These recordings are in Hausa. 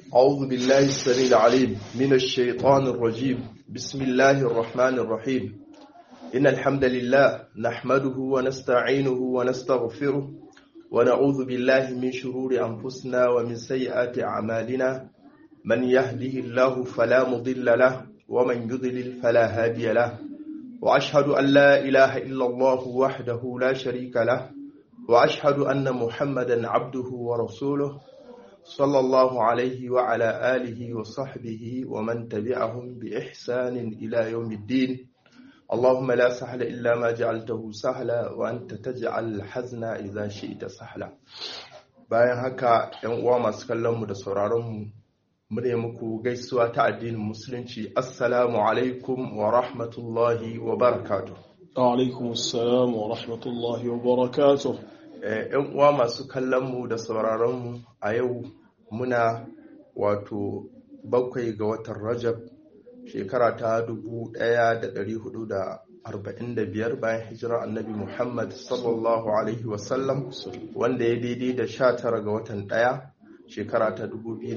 أعوذ بالله السميع العليم من الشيطان الرجيم بسم الله الرحمن الرحيم إن الحمد لله نحمده ونستعينه ونستغفره ونعوذ بالله من شرور أنفسنا ومن سيئات أعمالنا من يهده الله فلا مضل له ومن يضلل فلا هادي له وأشهد أن لا إله إلا الله وحده لا شريك له وأشهد أن محمدا عبده ورسوله صلى الله عليه وعلى آله وصحبه ومن تبعهم بإحسان إلى يوم الدين اللهم لا سهل إلا ما جعلته سهلا وأنت تجعل الحزن إذا شئت سهلا bayan haka ‘yan uwa masu kallonmu da sauraronmu mune muku gaisuwa ta addinin musulunci assalamu alaikum wa rahmatullahi wa barakatuh alaikum assalam wa rahmatullahi wa barakatuh ‘yan uwa masu kallonmu da sauraronmu a yau muna wato bakwai ga watan rajab shekara ta 1445 bayan hijirar annabi muhammad sallallahu alaihi wasallam wanda ya daidai da 19 ga watan ɗaya shekara ta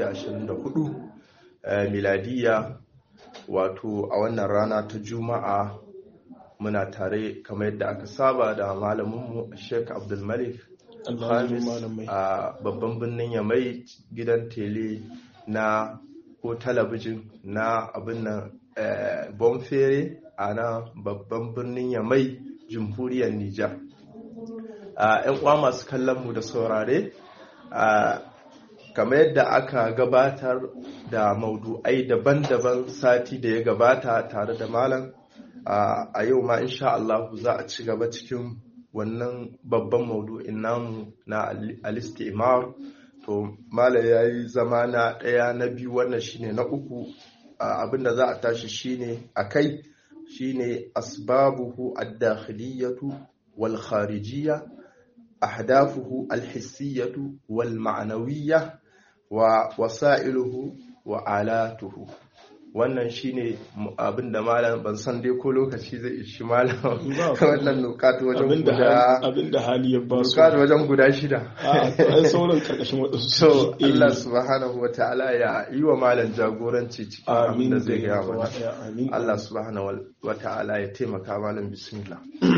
2024 miladiya wato a wannan rana ta juma'a muna tare kamar yadda aka saba da malaminmu sheik abdulmalik Khamis a babban birnin Yamai gidan tele na ko talabijin na abin nan Bonfere a na babban birnin Yamai jamhuriyar Nijar. ‘Yan uwa masu kallon mu da saurare, kamar yadda aka gabatar da maudu'ai daban-daban sati da ya gabata tare da malam a yau ma insha Allah za a ci gaba cikin wannan babban maudu'in namu na alistimar to mala ya yi zama na ɗaya na biyu wannan shine na uku abinda za a tashi shine a kai shine asbabuhu ad-dakhiliyatu wal kharijiyya ahdafuhu al-hissiyatu wal ma'nawiyya wa wasailuhu wa alatuhu wannan shine abin da malam ban san dai ko lokaci zai ishi malam wannan nukatu wajen guda abin da hali ya ba su nukatu wajen guda shida a sauran karkashin waɗansu so Allah subhanahu wa ta'ala ya yi wa malam jagoranci cikin abin da zai gaya mana Allah subhanahu wa ta'ala ya taimaka malam bismillah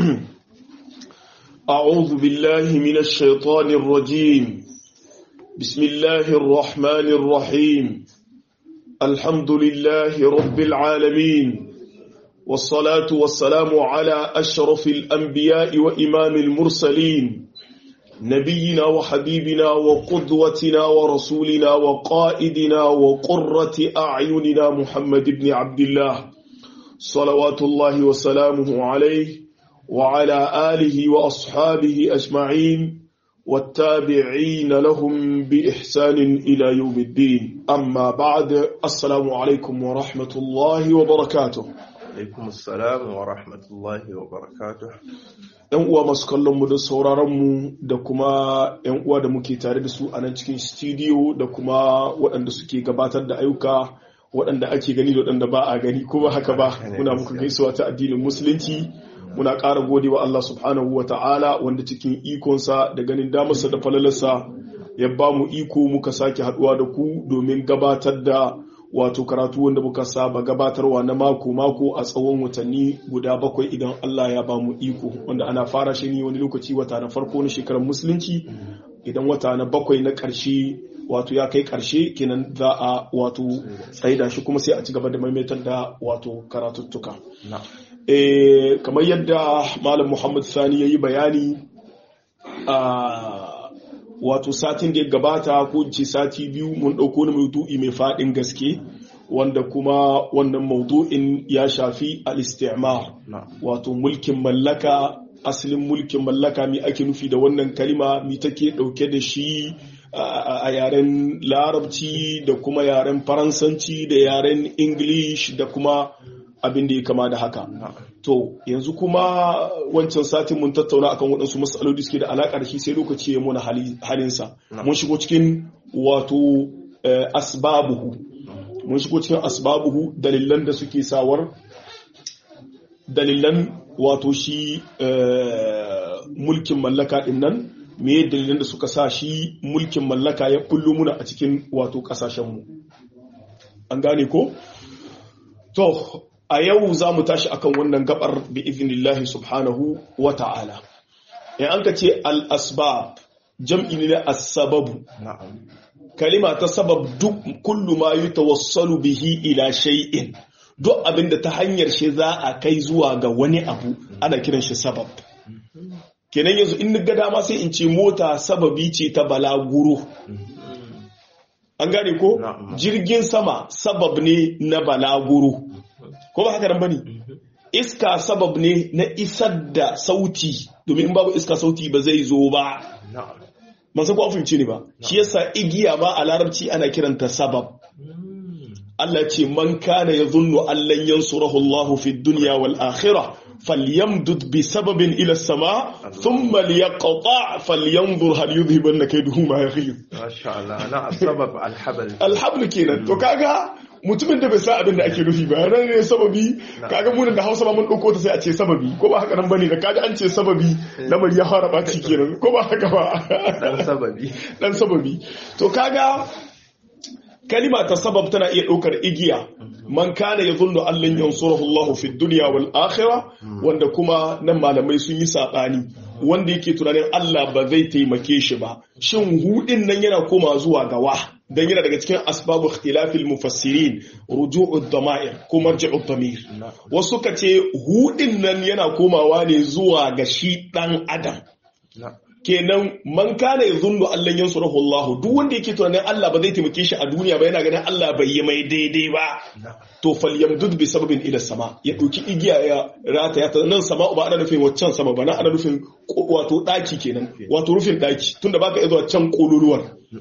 أعوذ بالله من الشيطان الرجيم بسم الله الرحمن الرحيم الحمد لله رب العالمين والصلاة والسلام على أشرف الأنبياء وإمام المرسلين نبينا وحبيبنا وقدوتنا ورسولنا وقائدنا وقرة أعيننا محمد بن عبد الله صلوات الله وسلامه عليه وعلى آله وأصحابه أجمعين والتابعين لهم بإحسان إلى يوم الدين أما بعد السلام عليكم ورحمة الله وبركاته alaikum assalam wa rahmatullahi wa barakatuh ‘Yan uwa masu kallonmu da sauraronmu da kuma ‘yan uwa da muke tare da su a nan cikin studio da kuma waɗanda suke gabatar da ayyuka waɗanda ake gani da waɗanda ba a gani kuma haka ba muna muku gaisuwa ta addinin musulunci muna ƙara gode wa Allah subhanahu wa ta'ala wanda cikin ikonsa da ganin damarsa da falalarsa ya ba mu iko muka sake haɗuwa da ku domin gabatar da wato karatu wanda muka saba gabatarwa na mako-mako a tsawon watanni guda bakwai idan Allah ya ba mu iko wanda ana fara shi ne wani lokaci wata na farko na shekarar musulunci idan wata na bakwai na ƙarshe wato ya kai ƙarshe kenan za a wato tsaida shi kuma sai a ci gaba da maimaitar da wato karatuttuka. E, kamar yadda malam muhammad sani ya yi bayani a wato satin da ya gabata ko ce sati biyu mun ɗauko wani maudu'i mai faɗin gaske wanda kuma wannan maudu'in ya shafi al-istimar wato mulkin mallaka asalin mulkin mallaka mi ake nufi da wannan kalima mi take ɗauke da shi a yaren larabci da kuma yaren faransanci da yaren english da kuma abin da ya kama da haka. To, yanzu kuma wancan satin mun tattauna akan waɗansu matsaloli suke da alaƙa da shi sai lokaci ya muna halinsa. Mun shigo cikin wato asbabuhu. Mun shigo cikin asbabuhu dalilan da suke sawar dalilan wato shi mulkin mallaka ɗin nan me dalilan da suka sa shi mulkin mallaka ya kullu muna a cikin wato ƙasashenmu. an gane ko to a yau za mu tashi akan wannan gabar bi iznillahi subhanahu wa ta'ala in an ka ce al-asbab jam'i ne na as-sababu na'am kalima ta sabab duk kullu ma yutawassalu bihi ila shay'in duk abinda ta hanyar shi za a kai zuwa ga wani abu ana kiran shi sabab kenan yanzu in ga dama sai in ce mota sababi ce ta balaguro an gane ko Na'am. jirgin sama sabab ne na balaguro ko ba haka nan bane iska sabab ne na isar da sauti domin in babu iska sauti ba zai zo ba na'am ban san ko an fahimce ni ba shi yasa igiya ma a larabci ana kiranta sabab Allah ce man kana yadhunnu an lan yansurahu Allah fi dunya wal akhirah falyamdud bi sababin ila as-sama thumma liyaqta falyanzur hal yudhibanna kayduhu ma yaghid masha Allah na sabab alhabal alhablu kenan to kaga mutumin da bai sa abin da ake nufi ba ran ne sababi kaga mu da Hausa ba mun dauko ta sai a ce sababi ko ba haka nan bane da kaji an ce sababi lamari ya fara baci kenan ko ba haka ba dan sababi dan sababi to kaga kalima ta sabab tana iya ɗaukar igiya man kana ya zunnu allan yansurahu Allah fi dunya wal akhirah wanda kuma nan malamai sun yi sabani wanda yake tunanin Allah ba zai taimake shi ba shin hudin nan yana koma zuwa ga wa dan yana daga cikin asbabu ikhtilafil mufassirin ruju'ud dama'ir ko marji'ud damir wasu ka ce hudin nan yana komawa ne zuwa ga shi dan adam na'am kenan man kana yazunnu allan yansurahu Allah duk wanda yake tunanin Allah ba zai taimake shi a duniya ba yana ganin Allah bai yi mai daidai ba na'am to falyamdud bi sababin ila sama ya dauki igiya ya rata ya nan sama ba ana nufin waccan sama ba na ana nufin ko- wato daki kenan wato rufin daki tunda baka iya zuwa can kololuwar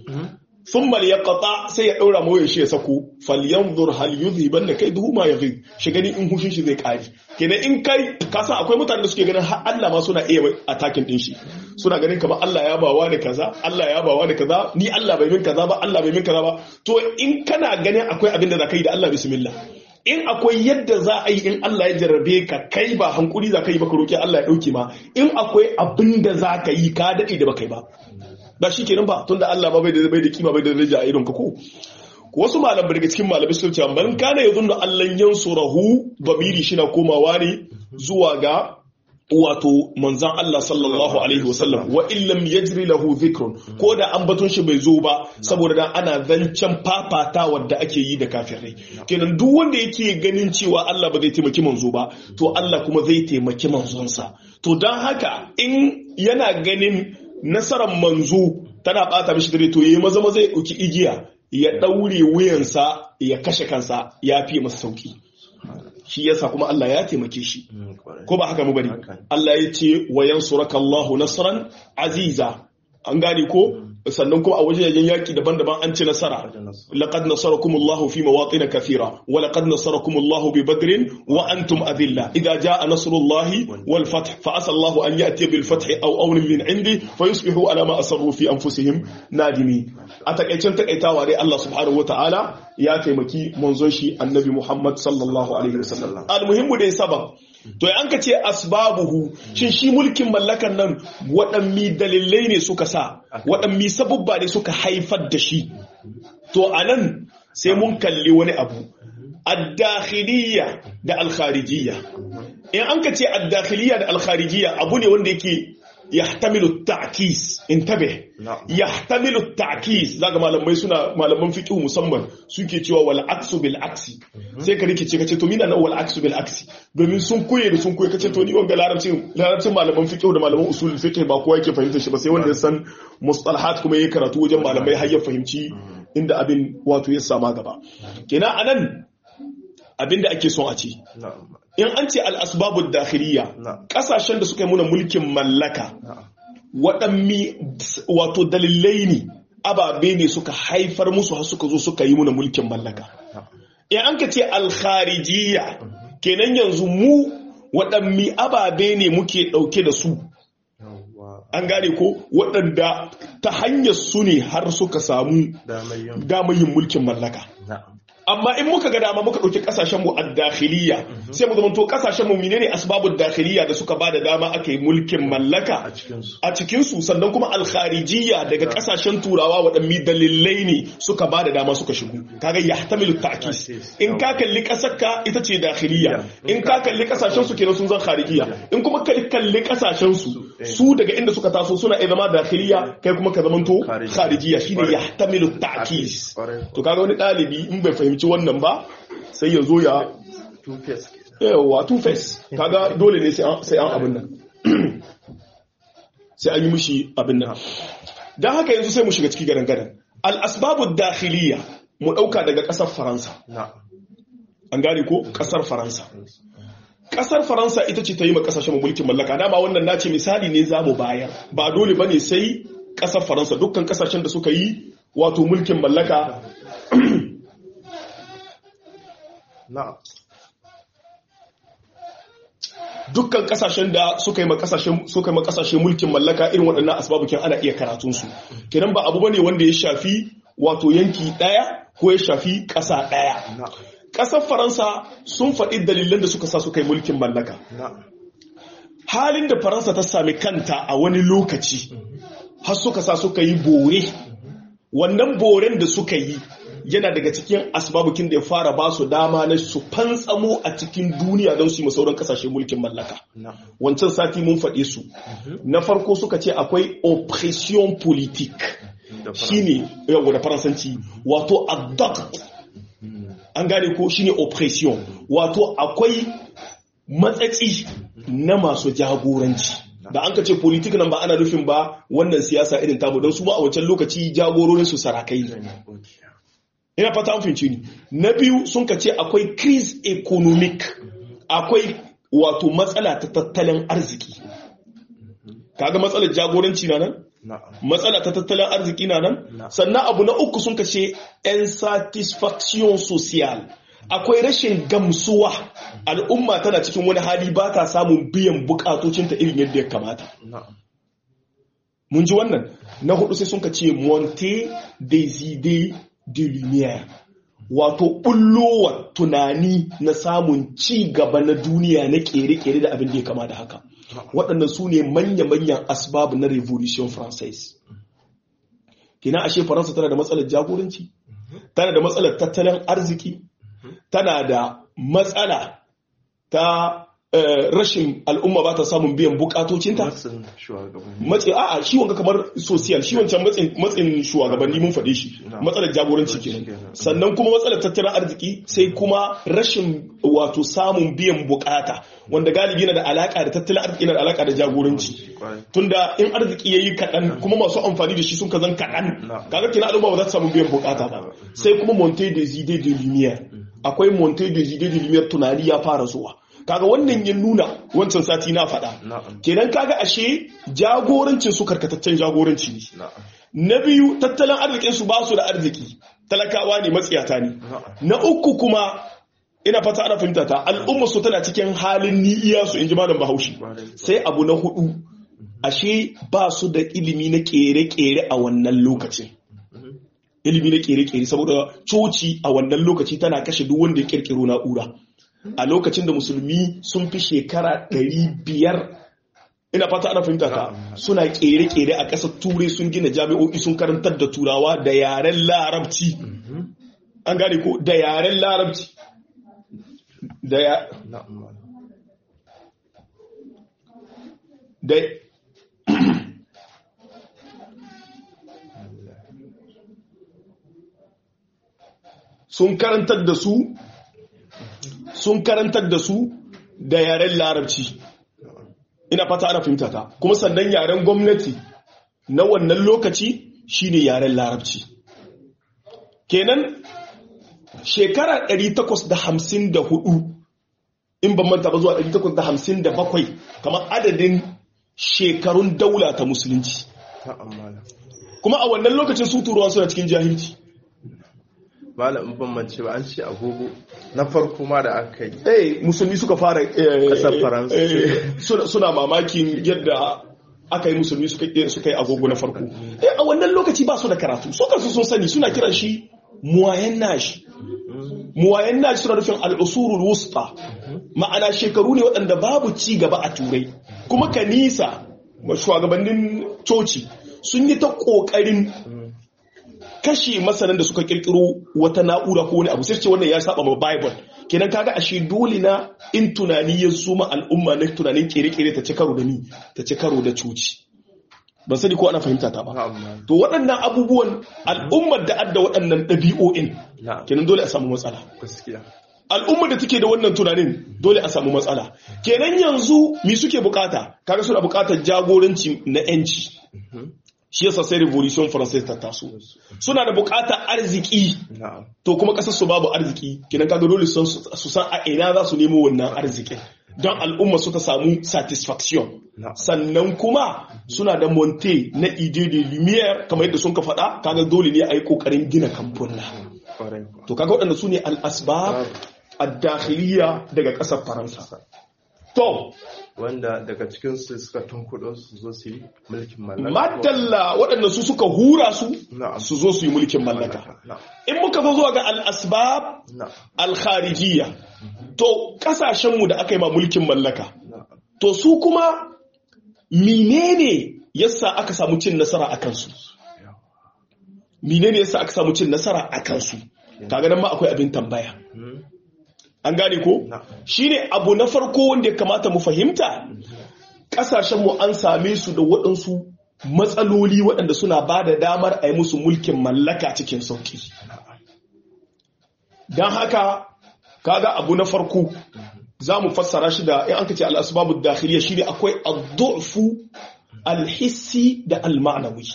thumma liyaqta sai ya daura mawayar shi ya sako falyanzur hal yudhiban kai duhu ma yaghid shi gani in hushin shi zai kare kenan in kai ka san akwai mutanen da suke ganin har Allah ma suna iya attacking din shi suna ganin kamar Allah ya bawa ni kaza Allah ya bawa ni kaza ni Allah bai min kaza ba Allah bai min kaza ba to in kana ganin akwai abin da zaka yi da Allah bismillah in akwai yadda za a yi in Allah ya jarrabe ka kai ba hankuri za ka yi ba ka roki Allah ya dauke ma in akwai abin da za ka yi ka dade da baka yi ba ba shi kenan ba tunda Allah ba bai da bai da kima bai da daraja a idon ka ko wasu malam daga cikin malamai sun ce man kana yadunnu Allah yansurahu damiri shi na komawa ne zuwa ga wato manzan Allah sallallahu alaihi wasallam wa illam yajri lahu dhikrun ko da ambaton shi bai zo ba saboda dan ana zancen fafata wadda ake yi da kafirai kenan duk wanda yake ganin cewa Allah ba zai taimaki manzo ba to Allah kuma zai taimaki manzonsa to dan haka in yana ganin nasarar manzo tana bata mishi dare to yayi maza maza ya dauki igiya ya daure wuyansa ya kashe kansa ya fi masa sauki shi yasa kuma Allah ya taimake shi Mm, kwarai. ko ba haka mu bane Haka. Allah ya ce wa yansuraka Allahu nasran aziza an gane ko sannan kuma a wajen yaki daban-daban an ci nasara Wajen nasu. laqad nasarakum Allahu fi mawatin kathira wa laqad nasarakum Allahu bi badrin wa antum adilla idha jaa nasrullahi wal fath fa asa Allahu an ya'ti bil fath aw amrin min indi fa yusbihu ala ma asarru fi anfusihim nadimi a takaicen takaitawa dai Allah subhanahu wataala ya taimaki manzon shi annabi Muhammad sallallahu alaihi wasallam almuhimmu dai sabab to an ka ce asbabuhu shin shi mulkin mallakan nan waɗanmi dalilai ne suka sa waɗanmi sabubba ne suka haifar da shi to anan sai mun kalli wani abu ad-dakhiliyya da al-kharijiyya in an ka ce ad-dakhiliyya da al-kharijiyya abu ne wanda yake yahtamilu at-ta'kis intabe Na'am. yahtamilu at-ta'kis zaka malamai suna malaman fiqh musamman suke cewa wal aksu bil aksi sai ka rikice kace to mina na wal aksu bil aksi domin sun koye da sun koye kace to ni wanga larabcin larabcin malaman fiqh da malaman usulul fiqh ba kowa yake fahimta shi ba sai wanda ya san mustalahat kuma yayi karatu wajen malamai har ya fahimci inda abin wato ya sama gaba kenan anan abin da ake son a ce Na'am. in an ce al-asbabud dakhiliya Na'am. kasashen da suka yi muna mulkin mallaka Na'am. waɗanmi wato dalilai ne ababe ne suka haifar musu har suka zo suka yi muna mulkin mallaka in an ka ce alkharijiyya kenan yanzu mu waɗanmi ababe ne muke ɗauke da su Yawwa. an gane ko waɗanda ta hanyar su ne har suka samu Damar yin. damar yin mulkin mallaka Na'am. amma in muka ga dama muka ɗauki ƙasashen mu ad-dakhiliya sai mu zamanto ƙasashen mu menene asbabud dakhiliya da suka bada dama aka yi mulkin mallaka a cikinsu a cikinsu sannan kuma alkharijiyya daga kasashen turawa waɗanne dalilai ne suka ba da dama suka shigo kaga yahtamilu ta'kis in ka kalli kasarka ita ce dakhiliya in ka kalli kasashen su kenan sun zan kharijiyya in kuma ka kalli kasashen su su daga inda suka taso suna iya zama dakhiliya kai kuma ka zamanto kharijiyya shine yahtamilu ta'kis Ƙwarai. to kaga wani ɗalibi in bai fahimci wannan ba sai ya zo ya two face yawa two face kaga dole ne sai an sai an abin nan sai an yi mishi abin nan don haka yanzu sai mu shiga ciki gadan gadan al asbabu dakhiliya mu dauka daga kasar faransa na'am an gane ko kasar faransa kasar faransa ita ce ta yi ma kasashen mulkin mallaka dama wannan nace misali ne za mu bayar ba dole bane sai kasar faransa dukkan kasashen da suka yi wato mulkin mallaka na'am dukkan kasashen da suka yi makasashen suka yi makasashen mulkin mallaka irin waɗannan asbabukin ana iya karatun su kenan ba abu bane wanda ya shafi wato yanki ɗaya ko ya shafi ƙasa ɗaya na'am ƙasar faransa sun faɗi dalilan da suka sa suka yi mulkin mallaka na'am halin da faransa ta sami kanta a wani lokaci har suka sa suka yi bore wannan boren da suka yi yana daga cikin asbabukin da ya fara ba su dama na su fantsamo a cikin duniya don su yi sauran kasashe mulkin mallaka na'am wancan sati mun faɗe su na farko suka ce akwai oppression politique da fara- shine yawa da faransanci wato adduct an gane ko shine oppression wato akwai matsatsi na masu jagoranci da an ka ce politik nan ba ana nufin ba wannan siyasa irin tamu don su ma a wancan lokaci jagororin su sarakai ne ina fata an fahimci ni na biyu sun ka ce akwai crise economic akwai wato matsala ta tattalin arziki kaga matsalar jagoranci na nan na'am matsala ta tattalin arziki na nan Na. sannan abu na uku sun kashe insatisfaction social akwai rashin gamsuwa al'umma tana cikin wani hali ba ta samun biyan bukatocinta irin yadda ya kamata na'am mun ji wannan na hudu sai sun ka ce monte des idées de lumière wato bullowa tunani na samun ci gaba na duniya na kere-kere da abin da ya kama da haka waɗannan su ne manya-manyan asbabu na revolution française kina ashe faransa tana da matsalar jagoranci tana da matsalar tattalin arziki tana da matsala ta eh, rashin al'umma ba ta samun biyan bukatocinta matsin shugabanni matsi a'a shi wanga kamar social shi wancan matsin matsin shugabanni mun faɗe shi Na. matsalar jagoranci kenan Kenan. sannan kuma matsalar tattalin arziki sai kuma rashin wato samun biyan bukata wanda galibi na da alaka da tattalin arziki na da alaka da jagoranci Kwarai. tunda in arziki yayi kaɗan kuma masu amfani da shi sun kazan kaɗan Na. kaga kina al'umma ba za ta samu biyan bukata ba sai kuma monte des idées de lumière akwai monte des idées de lumière tunani ya fara zuwa kaga wannan ya nuna wancan sati na faɗa na'am kenan kaga ashe jagorancin su karkataccen jagoranci ne na'am na biyu tattalin arzikin su ba su da arziki talakawa ne matsiyata ne na'am na uku kuma ina fata ana fahimta ta al'umma su tana cikin halin ni'iya su in ji malam bahaushe sai abu na hudu ashe ba su da ilimi na kere-kere a wannan lokacin ilimi na kere-kere saboda coci a wannan lokaci tana kashe duk wanda ya kirkiro na'ura a lokacin da musulmi sun fi shekara ɗari biyar ina fata ana fahimta ta suna kere-kere a ƙasar turai sun gina jami'o'i sun karantar da turawa da yaren larabci an gane ko da yaren larabci da ya na'am da sun karantar da su sun karantar da su da yaren larabci ina fata ana fahimta ta kuma sannan yaren gwamnati na wannan lokaci shine yaren larabci kenan shekara 854 in ban manta ba zuwa 857 kamar adadin shekarun daula ta musulunci na'am malam kuma a wannan lokacin su turuwa suna cikin jahilci malam in ban mance ba an ce agogo na farko ma da aka yi eh musulmi suka fara eh, Ƙasar Faransa. eh, suna, suna mamakin yadda aka yi musulmi suka yi suka yi agogo na farko eh a wannan lokaci ba su da karatu su kansu sun sani suna kiran shi moyen age muwayanna suna nufin al'usurul wusta ma'ana shekaru ne waɗanda babu ci gaba a turai kuma kanisa shugabannin coci sun yi ta ƙoƙarin kashe masanan da suka kirkiro wata na'ura ko wani abu sai ce wannan ya saba ma bible kenan kaga ashe dole na in tunani ya zo ma al'umma na tunanin kere-kere ta ci karo da ni ta ci karo da coci ban sani ko ana fahimta ta ba to waɗannan abubuwan al'ummar da adda waɗannan ɗabi'o'in kenan dole a samu matsala al'ummar da take da wannan tunanin dole a samu matsala kenan yanzu mi suke bukata kaga suna bukatar jagoranci na yanci shi yasa sai revolution française ta taso suna da bukatar arziki to kuma kasar su babu arziki kenan kaga dole su san a ina za su nemo wannan arzikin don al'umma su ta samu satisfaction sannan kuma suna da monte na ide de lumière kamar yadda sun ka faɗa kaga dole ne a yi ƙoƙarin gina kamfuna to kaga waɗanda su ne al'asbab ad-dakhiliya daga ƙasar faransa to wanda daga cikin su suka tunkuɗo su zo su yi mulkin mallaka madalla waɗanda su suka hura su su zo su yi mulkin mallaka in muka zo zuwa ga al-asbab al-kharijiyya to kasashenmu da aka yi ma mulkin mallaka to su kuma menene yasa aka samu cin nasara a kansu menene yasa aka samu cin nasara a kansu kaga nan ma akwai abin tambaya an gane ko shine abu na farko wanda ya kamata mu fahimta kasashenmu an same su da waɗansu matsaloli waɗanda suna ba da damar a yi musu mulkin mallaka cikin sauki don haka kaga abu na farko za mu fassara shi da in an ka ce al'asbabu dakhiliya shi ne akwai addu'fu alhissi da almanawi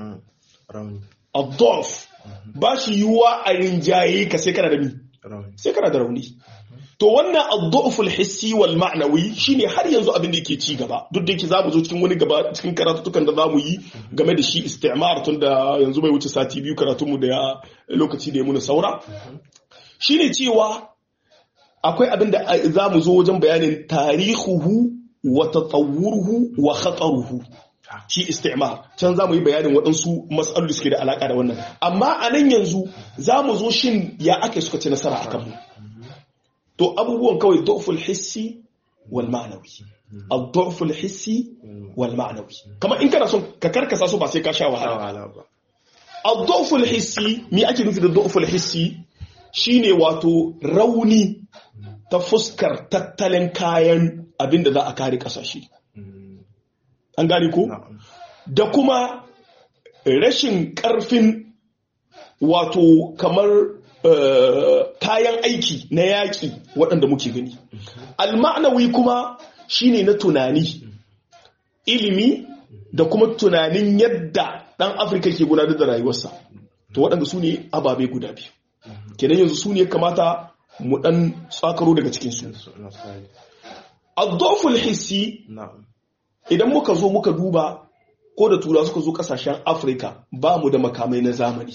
addu'f ba shi yiwuwa a rinjaye ka sai kana da mi sai kana da rauni to wannan addu'ful hissi wal ma'nawi shine har yanzu abin da yake ci gaba duk da yake za mu zo cikin wani gaba cikin karatutukan da za mu yi game da shi istimar tun da yanzu bai wuce sati biyu karatunmu da lokaci da ya muna saura shine cewa akwai abin da za mu zo wajen bayanin tarihuhu wa tatawuruhu wa khataruhu shi istimar can za mu yi bayanin waɗansu matsaloli suke da alaƙa da wannan amma a nan yanzu za mu zo shin ya ake suka ci nasara a kanmu to abubuwan kawai doful hissi wal ma'anawi ad-doful hissi wal ma'anawi kamar in kana son ka karkasa su ba sai ka sha wahala ba ad-doful hissi me ake nufi da doful hissi shine wato rauni ta fuskar tattalin kayan abinda za a kare kasashe an gane ko da kuma rashin karfin wato kamar kayan aiki na yaƙi waɗanda muke gani alma'anawi kuma shine na tunani ilimi da kuma tunanin yadda ɗan afirka ke gudanar da rayuwarsa to waɗanda su ne ababe guda biyu kenan yanzu su ne kamata mu ɗan tsakaro daga cikinsu addoful hissi idan muka zo muka duba ko da tura suka zo kasashen afirka ba mu da makamai na zamani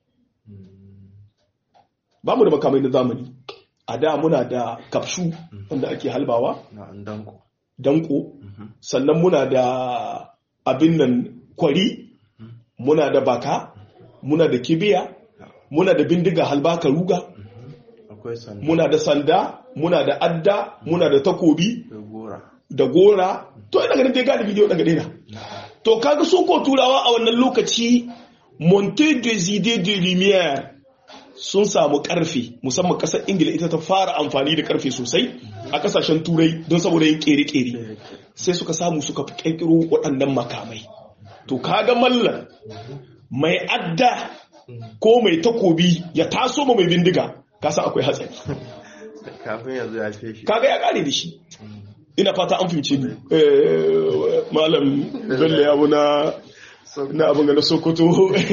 ba mu da makamai na zamani a da muna da kafshu wanda ake halbawa danko sannan muna da abin nan kwari muna da baka muna da kibiya muna da bindiga halbaka ruga muna da sanda muna da adda muna da takobi da gora to ina ganin dai galibi dai daga daina to kaga su ko turawa a wannan lokaci monte des idées de lumière sun samu karfe musamman kasar ingila ita ta fara amfani da karfe sosai a kasashen turai don saboda yin kere-kere sai suka samu suka kirkiro waɗannan makamai to kaga mallan mai adda ko mai takobi ya taso ma mai bindiga kasa akwai hatsari kafin yanzu ya ce shi kaga ya kare da shi ina fata an fahimce ni malam bello ya na na abin ga na sokoto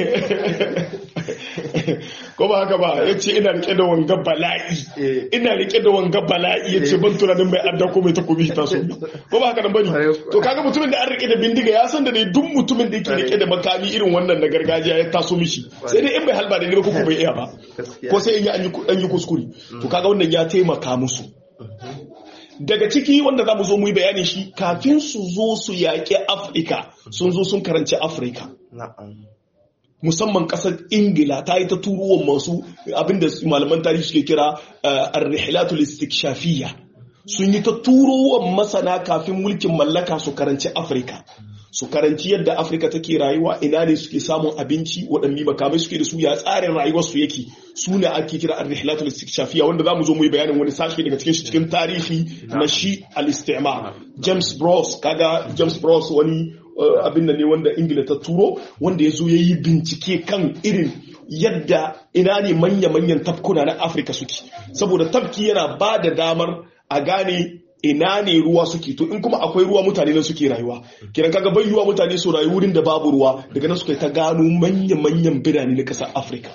ko ba haka ba ya ce ina rike da wanga bala'i ina rike da wanga bala'i ya ce ban tunanin mai adda ko mai takobi ta so ko ba haka nan bane to kaga mutumin da an rike da bindiga ya san da ne duk mutumin da yake rike da makami irin wannan na gargajiya ya taso mishi sai dai in bai halba da ne ko bai iya ba ko sai in yi an yi kuskure to kaga wannan ya taimaka musu daga ciki wanda za mu zo mu yi bayanin shi kafin su zo su yaƙi afirka sun zo sun karanci afirka musamman kasar ingila ta yi ta turuwan masu abinda malaman tarihi suke kira ar-rihlatul istikshafiyya sun yi ta turuwan masana kafin mulkin mallaka su karanci afirka su karanci yadda afirka take rayuwa ina ne suke samun abinci waɗanne makamai suke da su ya tsarin rayuwarsu yake su ne ake kira ar-rihlatul istikshafiyya wanda zamu zo mu yi bayanin wani sashi daga cikin shi cikin tarihi na shi al-istimar James Bros kaga James Bros wani abin da ne wanda Ingila ta turo wanda ya zo ya yi bincike kan irin yadda ina ne manya-manyan tafkuna na Afirka suke saboda tafki yana ba da damar a gane ina ne ruwa suke to in kuma akwai ruwa mutane nan suke rayuwa kiran kaga bai yiwa mutane su rayu wurin da babu ruwa daga nan suka ta gano manya-manyan birane na ƙasar Afirka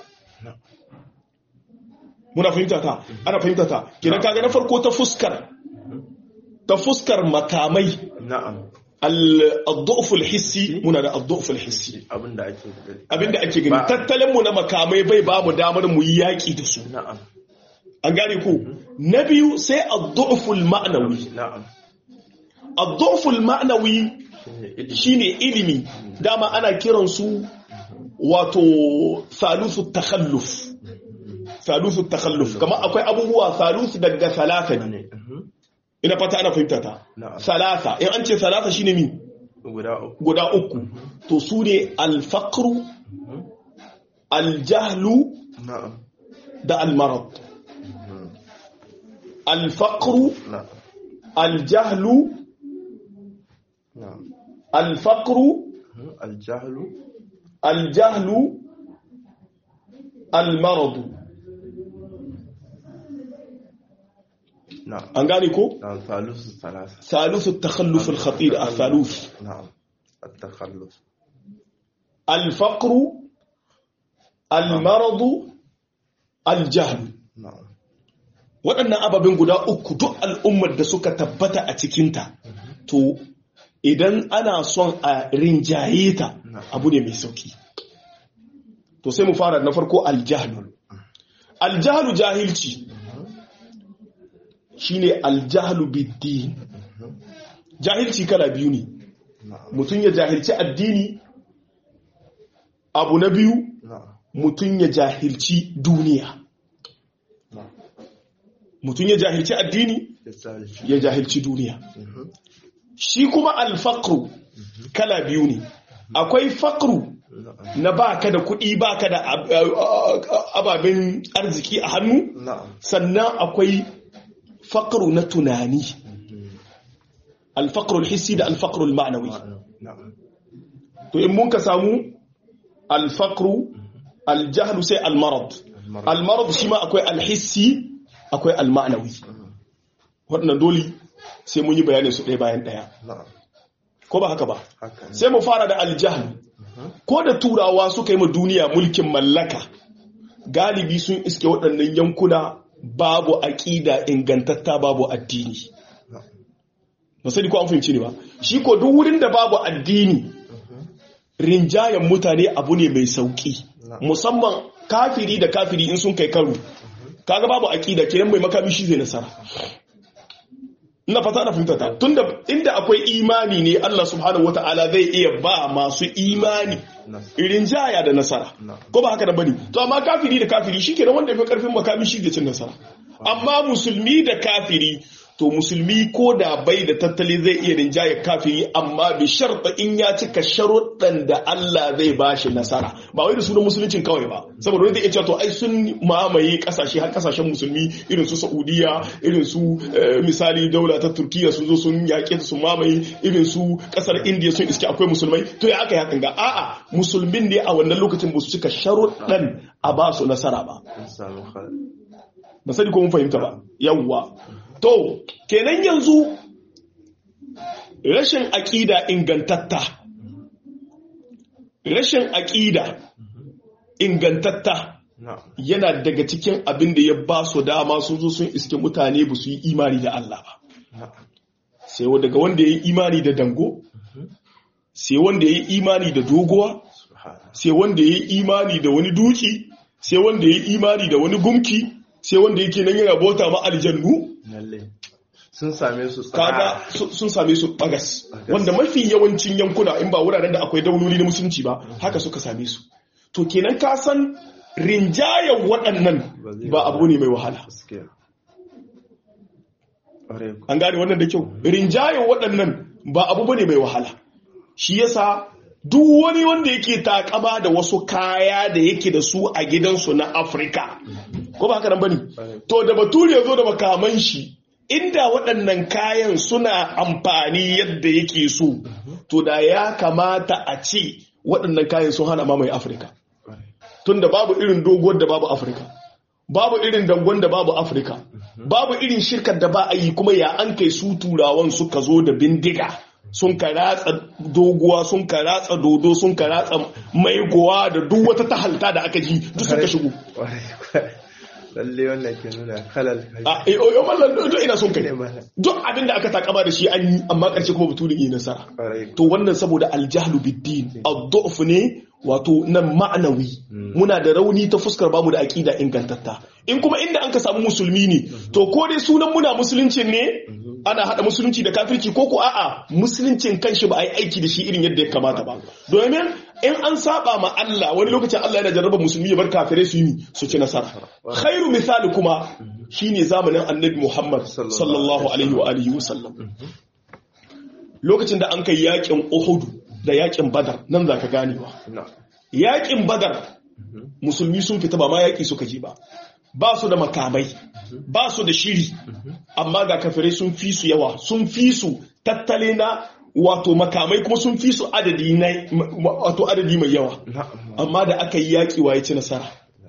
muna fahimta ta ana fahimta ta kiran kaga na farko ta fuskar ta fuskar makamai na'am al-du'f al-hissi muna da al-du'f al-hissi abinda ake abinda ake gani tattalin mu na makamai bai ba mu damar mu yi yaki da su na'am an gane ku na biyu sai al-du'f al-ma'nawi na'am al-du'f al-ma'nawi shine ilimi dama ana kiran su wato thaluthu takhalluf thaluthu takhalluf kamar akwai abubuwa thaluthu daga thalatha ne ina fata ana fahimta ta salasa in an ce salasa shine mi guda uku to su ne alfaqru aljahlu da almarad alfaqru aljahlu alfaqru aljahlu aljahlu almarad نعم an gane ko نعم ثالث ثلاثة ثالث التخلف الخطير الثالوث نعم التخلف الفقر المرض الجهل نعم waɗannan ababen guda uku duk al'ummar da suka tabbata a cikinta to idan ana son a rinjaye ta abu ne mai sauki to sai mu fara na farko aljahlu aljahlu jahilci shine aljahlu biddin jahilci kala biyu ne mutum ya jahilci addini abu na biyu نعم mutum ya jahilci duniya نعم mutum ya jahilci addini يسالش ya jahilci duniya shi kuma alfakru kala biyu ne akwai fakru نعم na baka da kuɗi baka da ab- ababen arziki a hannu نعم sannan akwai fakru na tunani alfakru hissi da alfakru ma'anawi نعم to in mun ka samu alfakru aljahlu sai almarad المرض almarad shi ma akwai alhissi akwai almanawi waɗannan dole sai mun yi bayanin su ɗaya bayan ɗaya نعم ko ba haka ba haka ne sai mu fara da aljahlu ko da turawa suka yi ma duniya mulkin mallaka galibi sun iske waɗannan yankuna babu aƙida ingantatta babu addini نعم ba sani ko an fahimci ne ba shi ko duk wurin da babu addini rinjayen mutane abu ne mai sauki musamman kafiri da kafiri in sun kai karo kaga babu aqida kiran mai makami shi zai nasara ina fata na fahimta ta tunda inda akwai imani ne Allah subhanahu wataala zai iya ba masu imani rinjaya da nasara ko ba haka da bane to amma kafiri da kafiri shikenan wanda ya fi karfin makami shi zai cin nasara amma musulmi da kafiri to musulmi ko da bai da tattali zai iya rinjaye kafiri amma bi sharta in ya cika sharuɗan da Allah zai ba shi nasara ba wai da sunan musuluncin kawai ba saboda wanda ya ce to ai sun mamaye kasashe har kasashen musulmi irin su Saudiya irin su eh, misali daula ta Turkiya sun zo sun yaƙe su mamaye irin su kasar India sun iske akwai musulmai to ya aka yi hakan ga a'a musulmin ne a wannan lokacin ba su cika sharuɗan a ba su nasara ba an samu hal ba sani ko mun fahimta ba yawwa to kenan yanzu rashin aƙida ingantatta rashin aƙida ingantatta na'am yana daga cikin abin da ya ba su dama sun zo sun iske mutane ba su yi imani da Allah ba na'am sai wa- daga wanda ya yi imani da dango sai wanda ya yi imani da doguwa subhana sai wanda ya yi imani da wani duki sai wanda ya yi imani da wani gumki sai wanda yake nan yana bauta ma aljannu lalle sun same su kaga tsara su- sun same su bagas wanda mafi yawancin yankuna in ba wuraren da akwai dauloli na musulunci ba haka suka same su to kenan ka san rinjayen waɗannan ba abu ne mai wahala gaskiya ƙwarai ku an gane wannan da kyau rinjayen waɗannan ba abu bane mai wahala shi yasa duk wani wanda yake takama da wasu kaya da yake da su a gidansu na afirka ko ba haka nan bane to da bature ya zo da makaman shi inda waɗannan kayan suna amfani yadda yake so to da ya kamata a ce waɗannan kayan sun hana mamaye afirka ƙwarai tunda babu irin doguwar da babu afirka babu irin dangon da babu afirka babu irin shirkar da ba a yi kuma ya an kai su turawan suka zo da bindiga sun ka ratsa doguwa sun ka ratsa dodo sun ka ratsa maigowa da duk wata tahalta da aka ji duk suka shigo ƙwarai lalle wannan ke nuna halal a eh, oh, mallan duk ina son kai ne mana duk abin da aka takama da shi an yi amma ƙarshe kuma baturin yi nasara ƙwarai to wannan saboda aljahlu biddin ad-du'f ne wato nan ma'anawi muna da rauni ta fuskar bamu da aqida ingantatta in kuma inda an ka samu musulmi ne to ko dai sunan muna musulunci ne ana hada musulunci da kafirci ko ko a'a musuluncin kanshi ba a yi aiki da shi irin yadda ya kamata ba domin in an saba ma Allah wani lokacin Allah yana jarraba musulmi ya bar kafirai su yi su ci nasara khairu misali kuma shine zamanin annabi Muhammad sallallahu alaihi wa alihi wa sallam lokacin da an kai yakin Uhudu da yakin Badar nan za ka ganewa na yakin Badar musulmi sun fita ba ma yaki suka ji ba ba su da makamai ba su da shiri amma ga kafirai sun fi su yawa sun fi su tattale na wato makamai kuma sun fi su adadi na wato adadi mai yawa na'am amma da aka yi yaki waye ci nasara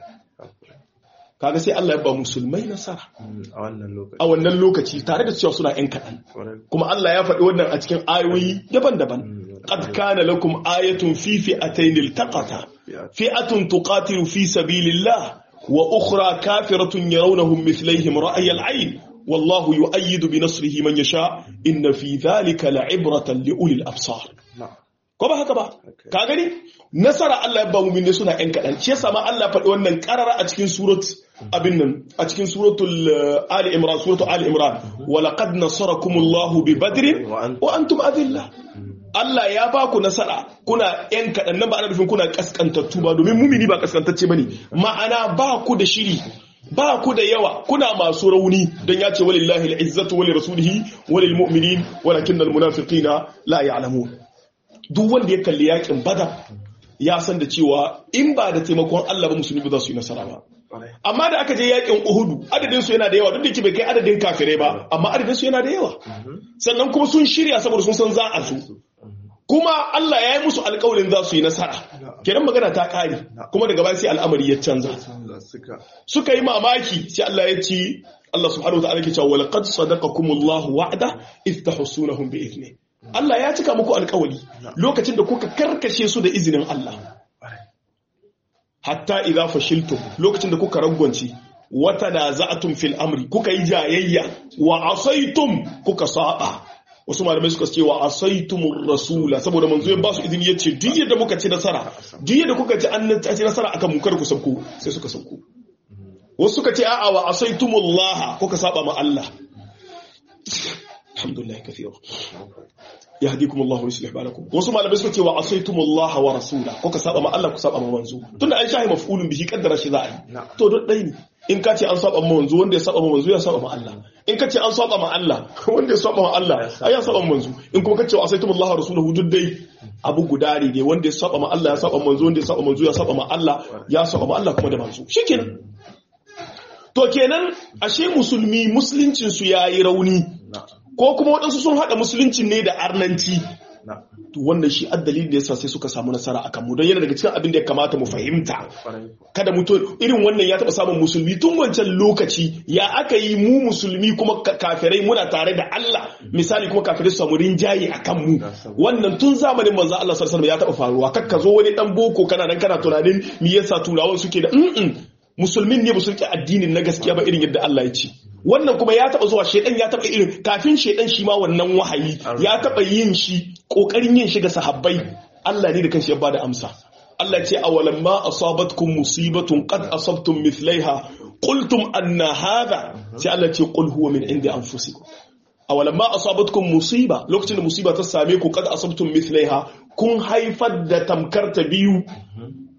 kaga sai Allah ya ba musulmai nasara a wannan lokaci a wannan lokaci tare da cewa suna yan kaɗan ƙwarai kuma Allah ya faɗi wannan a cikin ayoyi daban-daban qad kana lakum ayatun fi fi'atayn iltaqata fi'atun tuqatilu fi sabilillah wa ukhra kafiratun yarawnahum mithlihim ra'y al-'ayn wallahu yu'ayyidu bi nasrihi man yasha inna fi dhalika la'ibratan li ulil absar na'am ko ba haka ba ka gani nasara Allah ya ba mu minne suna yan kaɗan shi yasa ma Allah faɗi wannan karara a cikin surat abin nan a cikin suratul uh, ali imran suratul ali imran wa laqad nasarakumullahu bi badrin wa antum adilla Allah ya ba ku nasara kuna yan kaɗan nan ba ana nufin kuna kaskantattu ba domin mumini ba kaskantacce bane ma'ana ba ku da shiri ba ku da yawa kuna masu rauni don ya ce walillahi al'izzatu wali rasulihi walil mu'minin walakinnal munafiqina la ya'lamun duk wanda ya kalli yakin badar ya san da cewa in ba da taimakon Allah ba musulmi ba za su yi nasara ba ƙwarai amma da aka je yakin uhudu adadin su yana da yawa duk da ke bai kai adadin kafirai ba amma adadin su yana da yawa sannan kuma sun shirya saboda sun san za a zo kuma Allah ya yi musu alƙawarin za su yi nasara kenan magana ta ƙare kuma daga baya sai al'amari ya canza Allah suka suka yi mamaki sai Allah ya ci Allah subhanahu wa ta'ala ke cewa walaqad sadaqakumullahu wa'da idh tahsunahum bi idni Allah ya cika muku alƙawari lokacin da kuka karkashe su da izinin Allah ƙwarai hatta idza fashiltum lokacin da kuka ragwance wata da za'atum fil amri kuka yi jayayya wa asaitum kuka saba wasu malamai suka ce wa asaitumur rasula saboda manzo ya ba su izini yace duk yadda muka ci nasara duk yadda kuka ci an ci nasara akan mu kar ku sauko sai suka sauko wasu suka ce a'a wa asaitumullah kuka saba ma Allah alhamdulillah kathira yahdikum Allah wa yuslih balakum wasu malamai suka ce wa asaitum Allah wa rasula kuka saba ma Allah ku saba ma manzo tunda an shahi maf'ulun bihi kaddara shi za a yi to duk dai ne in ka ce an saba ma manzo wanda ya saba ma manzo ya saba ma Allah in ka ce an saba ma Allah wanda ya saba ma Allah ai ya saba ma manzo in kuma ka ce wa asaitum Allah wa rasulahu duk dai abu guda ne wanda ya saba ma Allah ya saba ma manzo wanda ya saba ma manzo ya saba ma Allah ya saba ma Allah kuma da manzo shikenan to kenan ashe musulmi musuluncin su yayi rauni na'am ko kuma waɗansu sun haɗa musuluncin ne da arnanci na'am to wannan shi addalin da yasa sai suka samu nasara akan mu don yana daga cikin abin da ya kamata mu fahimta ƙwarai kada mutum irin wannan ya taɓa samun musulmi tun wancan lokaci ya aka yi mu musulmi kuma ka- kafirai muna tare da Allah misali kuma kafirai su samu rinjaye a kan mu wannan tun zamanin manzo Allah sallallahu alaihi wasallam ya taɓa faruwa kakka zo wani dan boko kana nan kana tunanin me yasa turawan suke da mm musulmin ne ba su rike addinin na gaskiya ba irin yadda Allah ya ce wannan kuma ya taba zuwa shedan ya taba irin kafin shedan shi ma wannan wahayi ya taba yin shi kokarin yin shi ga sahabbai Allah ne da kanshi ya bada amsa Allah ce awalan ma asabatkum musibatun qad asabtum mithlaiha qultum anna hadha sai Allah ce qul huwa min indi anfusikum awalan ma asabatkum musiba lokacin da musiba ta same ku qad asabtum mithlaiha kun haifar da tamkar ta biyu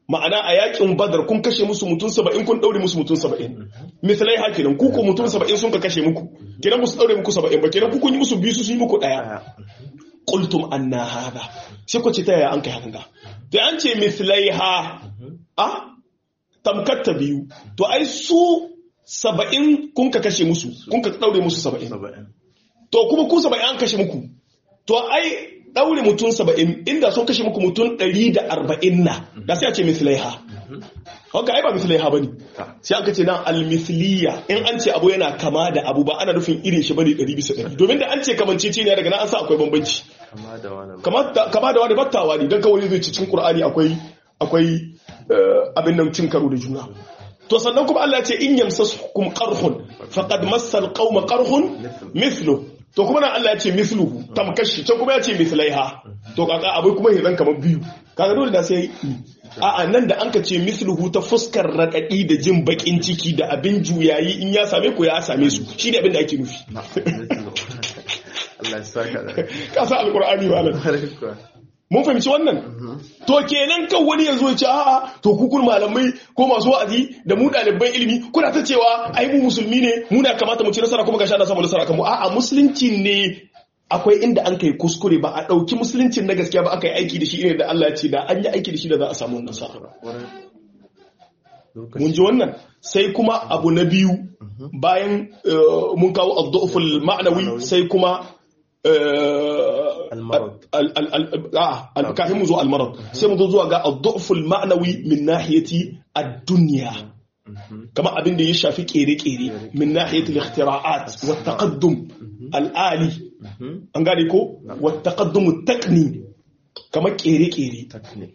ma'ana a yakin badar kun kashe musu mutum saba'in kun daure musu mutum saba'in misalai ha kenan ku ko mutum saba'in sun ka kashe muku kenan musu daure muku saba'in ba kenan ku kun yi musu biyu su sun yi muku daya qultum anna hada sai ku ce ta yaya an kai hakan ga to an ce misalai ha a tamkatta biyu to ai su saba'in kun ka kashe musu kun ka daure musu saba'in to kuma ku saba'in an kashe muku to ai daure mutum saba'in inda sun kashe muku mutum ɗari da arba'in na da sai a ce mislaiha haka ai ba mislaiha ba ne sai aka ce nan almisliya in an ce abu yana kama da abu ba ana nufin irin shi bane ɗari bisa ɗari domin da an ce kamancece ne daga nan an sa akwai bambanci kama da wani battawa ne don kawai zai ci cikin qur'ani akwai akwai abin nan cin karo da juna to sannan kuma Allah ya ce in yamsaskum qarhun faqad massal qauma qarhun mithlu to kuma nan Allah ya ce mithluhu tamkashi can kuma ya ce mithlaiha to kaka abai kuma yanzu kamar biyu kaga dole da sai a a nan da an ka ce mithluhu ta fuskar radadi da jin bakin ciki da abin juyayi in ya same ku ya same su shine abin da ake nufi Allah ya saka da ka sa alqur'ani ba mun fahimci wannan to kenan kan wani yanzu ya ce a'a to ku kun malamai ko masu wa'azi da mu ɗaliban ilimi kuna ta cewa ai mu musulmi ne muna kamata mu ci nasara kuma gashi ana samu nasara kan mu a'a musulunci ne akwai inda an kai kuskure ba a ɗauki musuluncin na gaskiya ba aka yi aiki da shi irin da Allah ya ce da an yi aiki da shi da za a samu nasara mun ji wannan sai kuma abu na biyu bayan mun kawo ad-du'ful ma'nawi sai kuma kafin mu zo almarad sai mu zo zuwa ga ad-du'ful ma'nawi min nahiyati ad-dunya kama abin da ya shafi kere-kere min nahiyati al-ikhtira'at wa taqaddum al-ali an gane ko wa taqaddum at-taqni kama kere-kere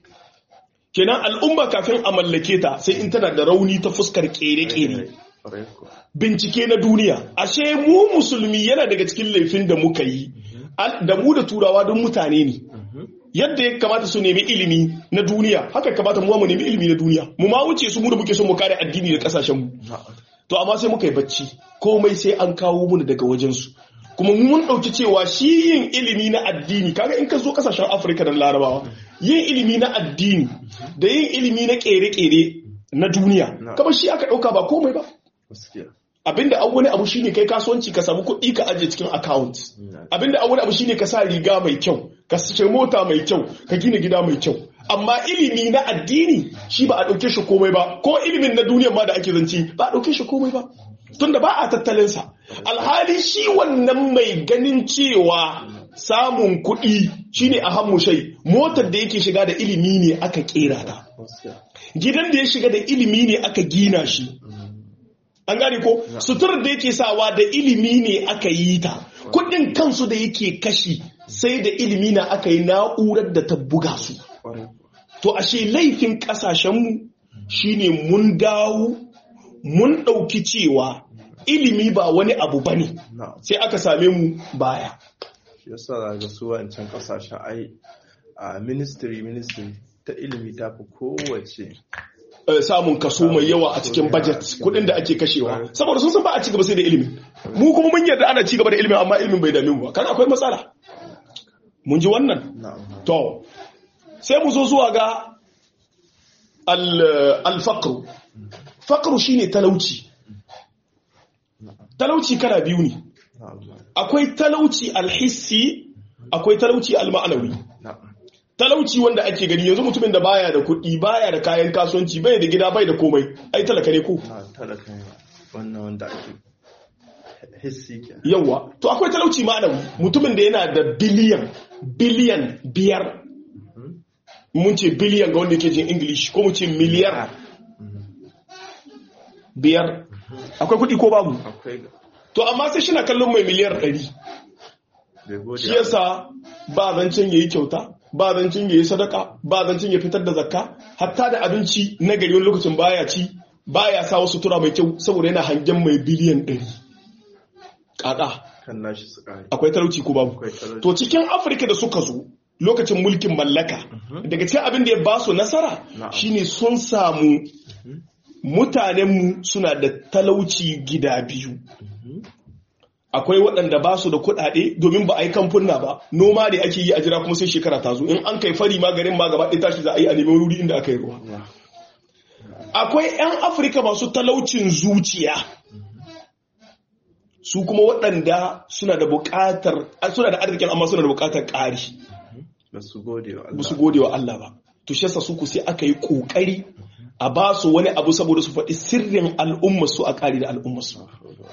kenan al'umma kafin a mallake ta sai in tana da rauni ta fuskar kere-kere bincike na duniya ashe mu musulmi yana daga cikin laifin da muka yi da mu da turawa don mutane ne yadda ya kamata su nemi ilimi na duniya haka kamata mu mu nemi ilimi na duniya mu ma wuce su mu da muke son mu kare addini da kasashen mu to amma sai muka yi bacci komai sai an kawo mu daga wajen su kuma mun dauki cewa shi yin ilimi na addini kaga in ka zo kasashen Afirka da Larabawa yin ilimi na addini da yin ilimi na kere-kere na duniya kamar shi aka dauka ba komai ba abinda an wani abu shine kai kasuwanci ka samu kuɗi ka ajiye cikin account abinda an wani abu shine ka sa riga mai kyau ka sace mota mai kyau ka gina gida mai kyau amma ilimi na addini shi ba a ɗauke shi komai ba ko ilimin na duniya ma da ake zance ba a ɗauke shi komai ba tunda ba a tattalin sa alhali shi wannan mai ganin cewa samun kuɗi shine a hannu shai motar da yake shiga da ilimi ne aka kera ta gidan da ya shiga da ilimi ne aka gina shi an gane ko suturar da yake sawa da ilimi ne aka yi ta kudin kansu da yake kashi sai da ilimi na aka yi na'urar da ta buga su to ashe laifin kasashenmu shine mun dawo mun ɗauki cewa ilimi ba wani abu ba ne sai aka same mu baya yasa ga su wancan kasashen ai a ministry ministry ta ilimi ta fi kowace samun kaso mai yawa a cikin budget kudin da ake kashewa saboda sun san ba a ci gaba sai da ilimi mu kuma mun yarda ana ci gaba da ilimin amma ilimin bai dame mu ba kan akwai matsala mun ji wannan to sai mu zo zuwa ga al-faqr faqr shine talauci talauci kala biyu ne akwai talauci al-hissi akwai talauci al-ma'nawi talauci wanda ake gani yanzu mutumin da baya da kuɗi baya da kayan kasuwanci bai da gida bai da komai ai talaka ne ko talaka ne wannan wanda ake hissi ke yawa to akwai talauci ma'anawi mutumin da yana da biliyan biliyan biyar mun ce biliyan ga wanda yake jin english ko mu ce miliyar biyar akwai kuɗi ko babu akwai to amma sai shi na kallon mai miliyar ɗari shi yasa ba zancen yayi kyauta ba zancin ya yi sadaka ba zancin ya fitar da zakka hatta da abinci na gari wani lokacin baya ci baya sa wasu tura mai kyau saboda yana hangen mai biliyan ɗari ƙaƙa kan nashi su ƙari akwai talauci ko babu to cikin afirka da suka zo lokacin mulkin mallaka daga cikin abin da ya ba su nasara shine sun samu mutanenmu suna da talauci gida biyu akwai waɗanda ba su da kuɗaɗe domin ba a yi kamfuna ba noma da ake yi a jira kuma sai shekara ta zo in an kai fari ma garin ma gaba ɗaya tashi za a yi a neman wuri inda aka yi ruwa akwai 'yan afirka masu talaucin zuciya su kuma waɗanda suna da buƙatar suna da arzikin amma suna da buƙatar ƙari ba su gode wa ba Allah su gode wa Allah ba to shi yasa su ku sai aka yi ƙoƙari a ba su wani abu saboda su faɗi sirrin al'ummar su a ƙari da al'ummar su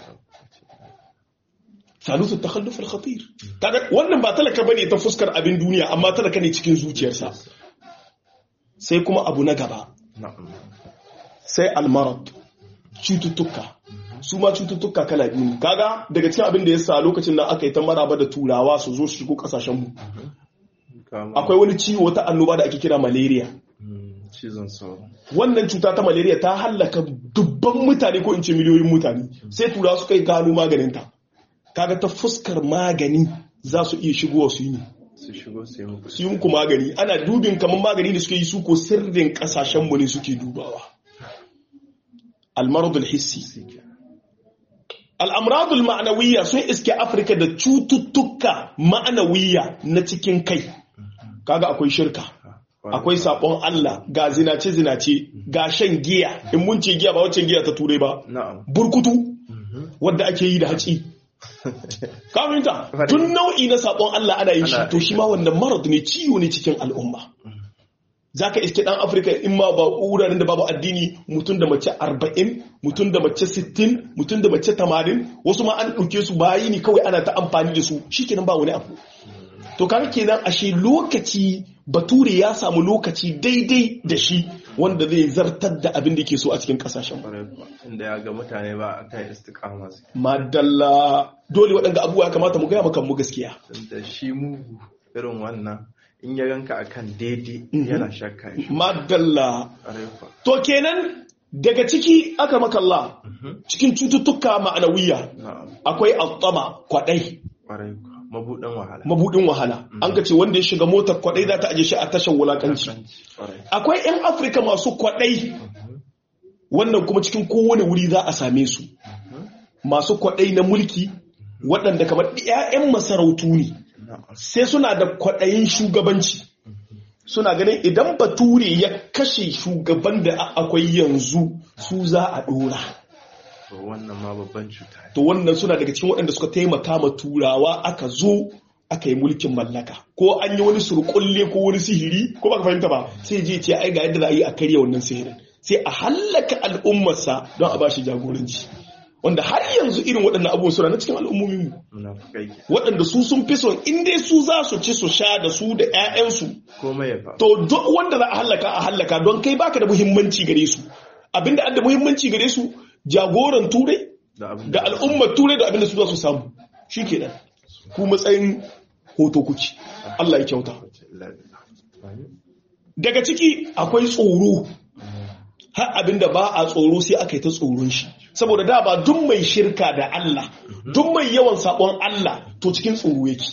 salisu takhalluf al-khatir kaga wannan ba talaka bane ta fuskar abin duniya amma talaka ne cikin zuciyarsa sai kuma abu na gaba na'am sai almarad cututtuka su ma cututtuka kala biyu ne. kaga daga cikin abin da ya sa lokacin da aka yi ta maraba da turawa su zo su shigo kasashen mu kama akwai wani ciwo wata annoba da ake kira malaria Mm, cizon sauro wannan cuta ta malaria ta hallaka dubban mutane ko in ce miliyoyin mutane sai turawa suka yi gano maganinta kaga ta fuskar magani za su iya shigowa su yi ne su shigo su yi muku su yi muku magani ana dubin kamar magani da suke yi su ko sirrin kasashen mu ne suke dubawa almaradul hissi sike al'amradul ma'anawiyya sun iske afirka da cututtuka ma'anawiyya na cikin kai kaga akwai shirka akwai sabon Allah ga zinace-zinace ga shan giya in mun ce giya ba wacce giya ta turai ba na'am burkutu wadda ake yi da haci kafinta tun nau'i na sabon Allah ana yin shi Ana- to shi ma wannan marad ne ciwo ne cikin al'umma zaka iske dan afirka in ma ba wuraren da babu addini mutum da mace 40 mutum da mace 60 mutum da mace 80 wasu ma an ɗauke su bayi ne kawai ana ta amfani da su shikenan ba wani abu to kaga kenan ashe lokaci bature ya samu lokaci daidai da shi wanda zai zartar da abin da ke so a cikin kasashen kwarai kuwa inda ya ga mutane ba a kan istiqama su madalla dole waɗanda abubuwa ya kamata mu gaya maka mu gaskiya da shi mugu irin wannan in ya ganka akan daidai Mhm. yana shakka shi madalla kwarai kuwa to kenan daga ciki aka makalla Mhm. cikin cututtuka ma'anawiya na'am akwai altsama kwaɗai kwarai kuwa mabuɗin wahala mabudin wahala an ka ce wanda ya shiga motar kwaɗai za ta aje shi a tashar wulakanci kwarai akwai 'yan afirka masu kwaɗai wannan kuma cikin kowane wuri za a same su masu kwaɗai na mulki waɗanda kamar 'ya'yan masarautu ne na'am sai suna da kwaɗayin shugabanci suna ganin idan bature ya kashe shugaban da a- akwai yanzu su za a ɗora to wannan ma babban cuta ne to wannan suna daga cikin waɗanda suka taimaka ma turawa aka zo aka yi mulkin mallaka ko an yi wani surkulle ko wani sihiri ko baka fahimta ba sai je ce ai ga yadda za a yi a karya wannan sihirin sai a hallaka al'ummarsa don a bashi jagoranci wanda har yanzu irin waɗannan abubuwan suna na cikin al'ummomin mu munafukai ke waɗanda su sun fi son in dai su za su ci su sha da su da 'ya'yansu komai ya faru to duk wanda za a hallaka a hallaka don kai baka da muhimmanci gare su abinda an da muhimmanci gare su jagoran turai da abin da al'ummar turai da abinda su za su samu shi kenan ku matsayin hoto kuci Allah ya kyauta daga ciki akwai tsoro har abinda ba a tsoro sai aka yi ta tsoron shi saboda da ba duk mai shirka da Allah duk mai yawan sabon Allah to cikin tsoro yake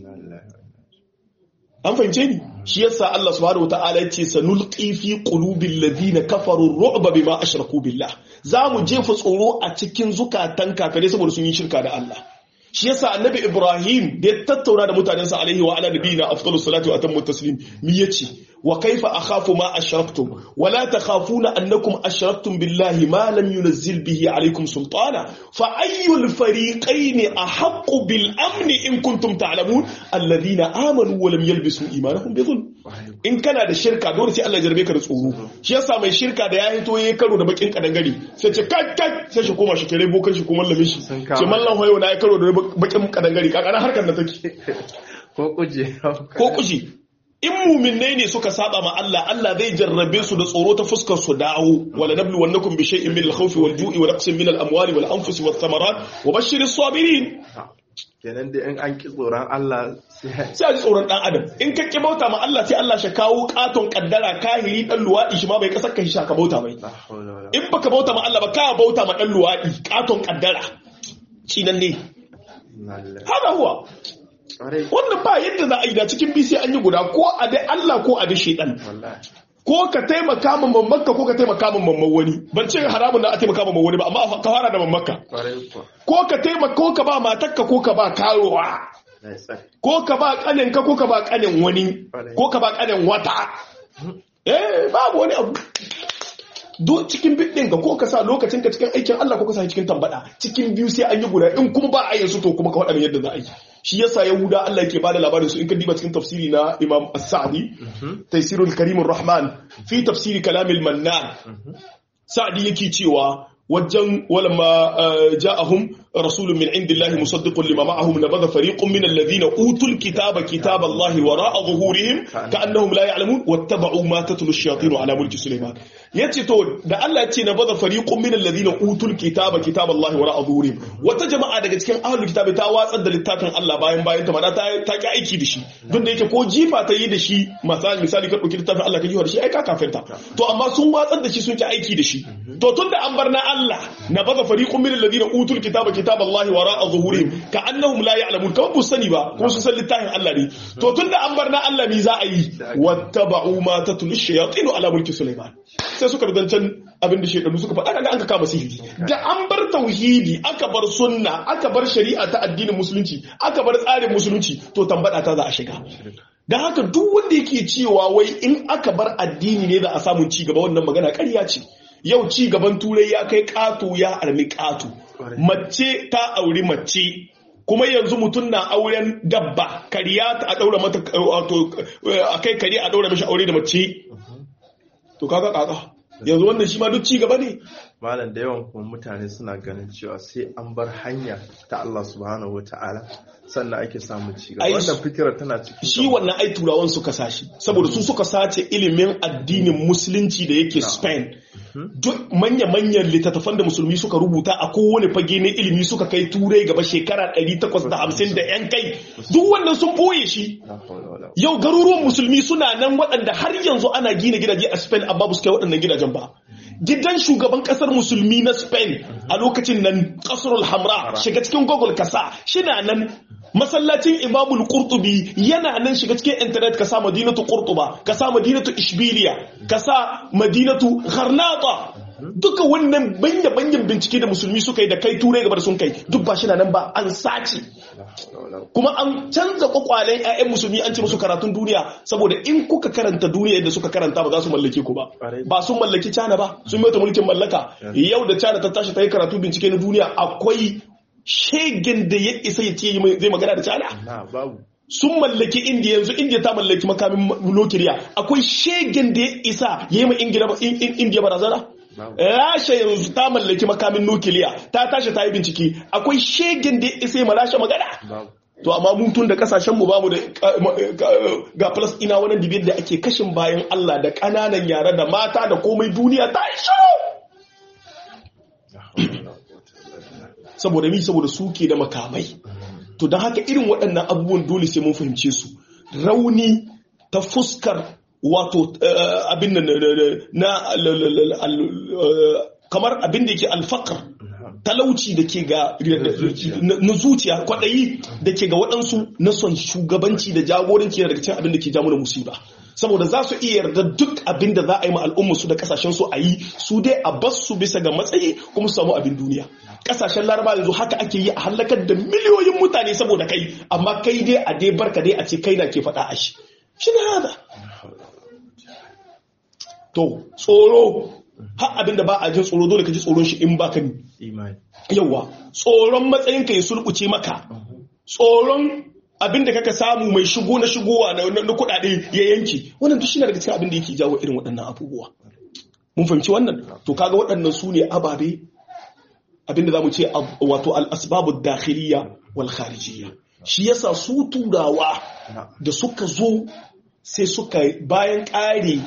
an fahimce ni shi yasa Allah subhanahu wataala ya ce sanulqi fi qulubil ladina kafaru ru'ba bima ashraku billah za mu jefa tsoro a cikin zukatan kafirai saboda sun yi shirka da Allah shi yasa annabi Ibrahim da ya tattauna da mutanensa alaihi wa ala nabiyina afdalus salatu wa atammu taslim mi yace wa kaifa akhafu ma ashraktum wa la takhafuna annakum ashraktum billahi ma lam yunzil bihi alaykum sultana fa ayyul fariqayn ahaqqu bil amni in kuntum ta'lamun alladhina amanu wa lam yalbisu imanahum bi dhulm in kana da shirka dole sai Allah ya jarbe ka da tsoro shi yasa mai shirka da ya hito yayi karo da bakin kadangare sai ce kai kai sai shi koma shi kare bokan shi ko mallamin shi Sun kama. ce mallan hoyo na ya karo da bakin kadangare kakana harkar da take ko kuje ko kushi in muminai ne suka saba ma Allah Allah zai jarrabe su da tsoro ta fuskar su dawo wala nablu wannakum bi shay'in min al-khawfi wal ju'i wa naqsin min al-amwali wal anfusi wath thamarat wa bashshiris sabirin kenan da in an ki tsoron Allah sai sai a ji tsoron dan adam in ka ki bauta ma Allah sai Allah shi kawo katon kaddara kahiri dan luwadi shi ma bai kasar ka shi ka bauta mai la hawla wala in baka bauta ma Allah ba ka bauta ma dan luwadi katon kaddara cinan ne quwwata haka huwa kwarai wannan ba yadda za a yi da cikin bisi an yi guda ko a dai Allah ko a dai shedan wallahi ko ka taimaka ma mammakka ko ka taimaka ma mamman wani ban ce haramun na a taimaka ma wani ba amma ka fara da mammakka kwarai kuwa ko ka taimaka ko ka ba matakka ko ka ba karowa na yi tsari ko ka ba kaninka ko ka ba kanin wani ko ka ba kanin wata eh babu wani abu duk cikin bidin ka ko ka sa lokacin ka cikin aikin Allah ko ka sa cikin tambada cikin biyu sai an yi guda in kuma ba a yin su to kuma ka faɗa min yadda za a yi shi yasa yahuda Allah yake bada labarin su in ka diba cikin tafsiri na Imam As-Sa'di Taysirul Karimur Rahman fi tafsiri kalamil Mannan Sa'di yake cewa wajen walamma ja'ahum rasulun min indillahi musaddiqun lima ma'ahum nabadha fariqun min alladhina utul kitaba kitaballahi wara'a zuhurihim ka'annahum la ya'lamun wattaba'u ma tatlu ash-shayatin ala mulki sulaiman yace to da Allah ya ce nabadha fariqun min alladhina utul kitaba kitaballahi wara'a zuhurihim wata jama'a daga cikin ahlul kitabi ta watsar da littafin Allah bayan bayan ta mana ta ta ki aiki da shi don da yake ko jifa ta yi da shi misali misali ka dauki littafin Allah ka jifa da shi ai ka kafirta to amma sun watsar da shi sun ki aiki da shi to tunda an bar na Allah na baza fariqun min alladhina utul kitaba kitaballahi wara'a zuhurihim ka annahum la ya'lamun kawai bu sani ba kuma su san littafin Allah ne to tunda an bar na Allah mi za a yi wattaba'u ma tatlu ash-shayatin ala mulki sulaiman sai suka rudancan abin da shekaru suka faɗa kaga an ka kama sihiri da an bar tauhidi aka bar sunna aka bar shari'a ta addinin musulunci aka bar tsarin musulunci to tambada ta za a shiga da haka duk wanda yake cewa wai in aka bar addini ne za a samu ci gaba wannan magana ƙarya ce yau ci gaban turai ya kai ƙato ya armi ƙato mace ta auri mace kuma yanzu mutum na auren dabba kariya ta a daura mata wato a kai kare a daura mashi aure da mace to kaga kaka yanzu wannan shi ma duk ci gaba ne malam da yawan kuma mutane suna ganin cewa sai an bar hanya ta Allah subhanahu wata'ala sannan ake samun ci gaba wannan fikira tana cikin shi wannan ai turawan suka sashi saboda su suka sace ilimin addinin musulunci da yake Spain duk manya-manyan littattafan da musulmi suka rubuta a kowane fage na ilimi suka kai turai gaba shekara 850 da yan kai duk wannan sun boye shi yau garuruwan musulmi suna nan waɗanda har yanzu ana gina gidaje a Spain amma ba su kai waɗannan gidajen ba gidan shugaban kasar musulmi na spain a lokacin nan kasarul hamra shiga cikin google kasa shina nan masallacin imamul qurtubi yana nan shiga cikin internet kasa madinatu qurtuba kasa madinatu ishbiliya kasa madinatu gharnata duka wannan banya banyan bincike da musulmi suka yi da kai turai gaba da sun kai duk ba shi nan ba an sace kuma an canza kwakwalen 'ya'yan musulmi an ce musu karatun duniya saboda in kuka karanta duniya yadda suka karanta ba za su mallake ku ba ba sun mallaki cana ba sun mai mulkin mallaka yau da cana ta tashi ta yi karatu bincike na duniya akwai shegen da ya isa ya ce zai magana da cana sun mallaki indiya yanzu indiya ta mallaki makamin nukiliya akwai shegen da ya isa ya yi ma indiya barazana rasha yanzu ta mallaki makamin nukiliya ta tashi ta yi bincike akwai shegen da ya isa ya ma rasha magana to amma mutun da kasashen mu bamu da ga ina wannan dibiyar da ake kashin bayan Allah da kananan yara da mata da komai duniya ta yi shiru saboda mi saboda suke da makamai to don haka irin waɗannan abubuwan dole sai mun fahimce su rauni ta fuskar wato abin na kamar abin da yake alfakar talauci da ke ga na zuciya kwaɗayi da ke ga waɗansu na son shugabanci da jagoranci daga cikin abin da ke jamu da musiba saboda za su iya yarda duk abin da za a yi ma al'umma su da kasashen su a yi su dai a bas su bisa ga matsayi kuma su samu abin duniya kasashen laraba yanzu haka ake yi a halakar da miliyoyin mutane saboda kai amma kai dai a dai barka dai a ce kai na ke faɗa a shi shi ne hada to tsoro har abinda ba a jin tsoro dole ka ji tsoron shi in ba ka yawa tsoron matsayin ka ya sulkuce maka tsoron abinda kaka samu mai shigo na shigowa na kudade ya yanki wannan duk shine daga cikin abin da yake jawo irin waɗannan abubuwa mun fahimci wannan to kaga waɗannan su ne ababe abinda zamu ce wato al-asbabu dakhiliya wal kharijiyya shi yasa su turawa da suka zo sai suka bayan ƙare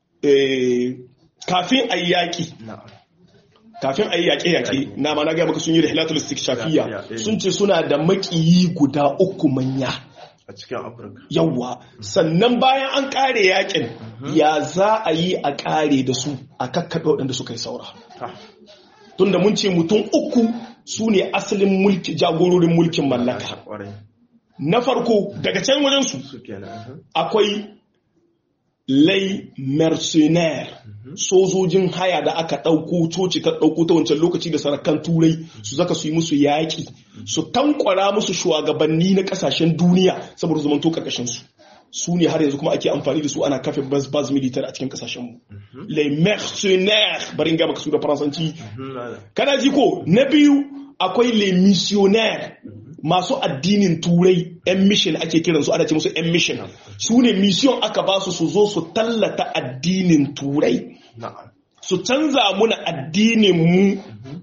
kafin a yi yaƙi kafin a yi yaƙe-yaƙe na ma na gaya maka sun yi rahilatul istikshafiya sun ce suna da maƙiyi guda uku manya a cikin afirka yawwa sannan bayan an ƙare yaƙin ya za a yi a ƙare da su a kakkaɓe waɗanda suka yi saura tunda mun ce mutum uku su ne asalin mulki jagororin mulkin mallaka na farko daga can wajensu akwai lay mercenaire sojojin haya da aka ɗauko coci ta ɗauko ta wancan lokaci da sarakan turai su zaka su yi musu yaƙi su tankwara musu shugabanni na ƙasashen duniya saboda zaman to ƙarƙashin su su ne har yanzu kuma ake amfani da su ana kafe bas bas militar a cikin kasashenmu les mercenaires barin gaba ka su da faransanci kana ji ko na biyu akwai les missionnaires masu addinin turai yan mission ake kiran su ana ce musu yan mission su ne mission aka ba su su zo su tallata addinin turai su canza muna addinin mu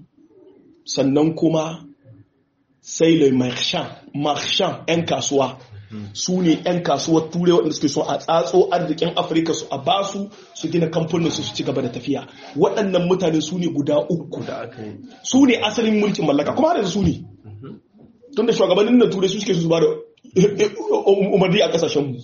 sannan kuma sai le marchand marchand yan kasuwa su ne 'yan kasuwar turai waɗanda suke so a tsatso arzikin afirka su a basu su gina kamfanin su ci gaba da tafiya waɗannan mutane su ne guda uku da aka yi su ne asalin mulkin mallaka kuma har yanzu su ne tun da shugabannin na turai su suke su ba da umarni a kasashenmu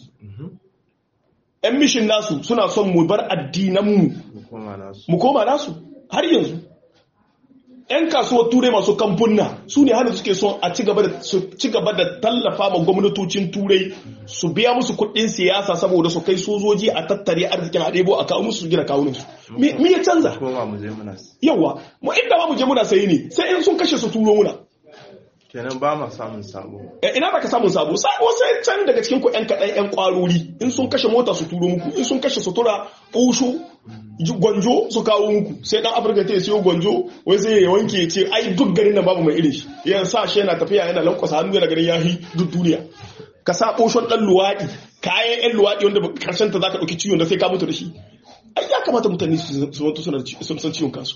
yan mishin nasu suna son mu bar addinanmu kuma nasu mu koma nasu har yanzu 'yan kasuwar turai masu kamfunna su ne hana suke son a ci gaba da su ci gaba da tallafa ma gwamnatocin turai su biya musu kuɗin siyasa saboda su kai sojoji a tattare arzikin a ɗebo a kawo musu su gina kawunan su me me ya canza koma mu je muna yawa mu inda ba mu je muna sayi ne sai in sun kashe su turo muna kenan ba ma samun sabo Eh, ina baka samun sabo sabo sai can daga cikin ku yan kaɗan yan ƙwarori in sun kashe mota su turo muku in sun kashe sutura ƙushu ji- gwanjo su kawo muku sai dan afirka ta siyo gwanjo wai sai ya wanke ya ce ai duk garin nan babu mai irin shi ya sa shi yana tafiya yana lankwasa hannu yana ganin yahi duk duniya ka sa ɓoshon ɗan luwaɗi kayan yan luwaɗi wanda ba- karshen ta zaka ɗauki ciwon da sai ka mutu da shi ai ya kamata mutane su su wanto suna da ci- sun san ciwon kansu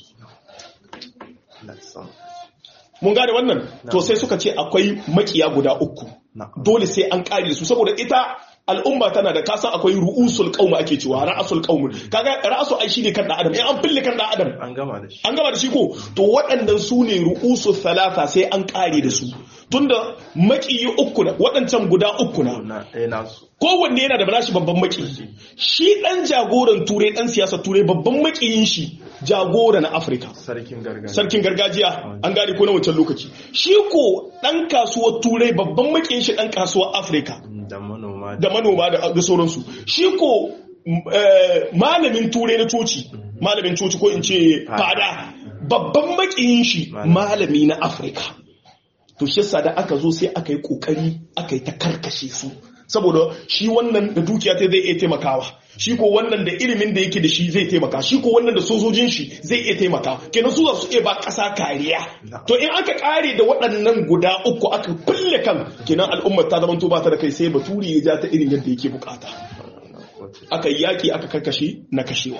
na san mun gane wannan to sai suka ce akwai makiya guda uku na dole sai an kare su saboda ita al'umma tana da kasan akwai ru'usul qaum ake cewa ra'asul qaum kaga ra'asu ai shine kan dan adam in an fille kan dan adam an gama da shi an gama da shi ko to waɗannan su ne ru'usul thalatha sai an kare da su tunda makiyi uku na waɗancan guda uku na na ɗaya nasu kowanne yana da nashi babban makiyi shi dan jagoran turai dan siyasa turai babban makiyin shi jagora na afirka sarkin gargajiya sarkin gargajiya an gane ko na wancan lokaci shi ko dan kasuwar turai babban makiyin shi dan kasuwar afirka da manoma da manoma da da sauransu shi ko eh, malamin turai na coci malamin coci ko in ce fada babban makiyin shi malami na afirka to shi yasa da aka zo sai aka yi kokari aka yi ta karkashe su saboda shi wannan da dukiya ta zai iya taimakawa shi ko wannan da ilimin da yake da shi zai taimaka shi ko wannan da sojojin shi zai iya taimaka kenan su za su iya ba ƙasa kariya to in aka kare da waɗannan guda uku aka kulle kan kenan al'ummar ta zama to ba ta da kai sai baturi ya ja ta irin yadda yake bukata aka yi yaƙi aka karkashe na kashewa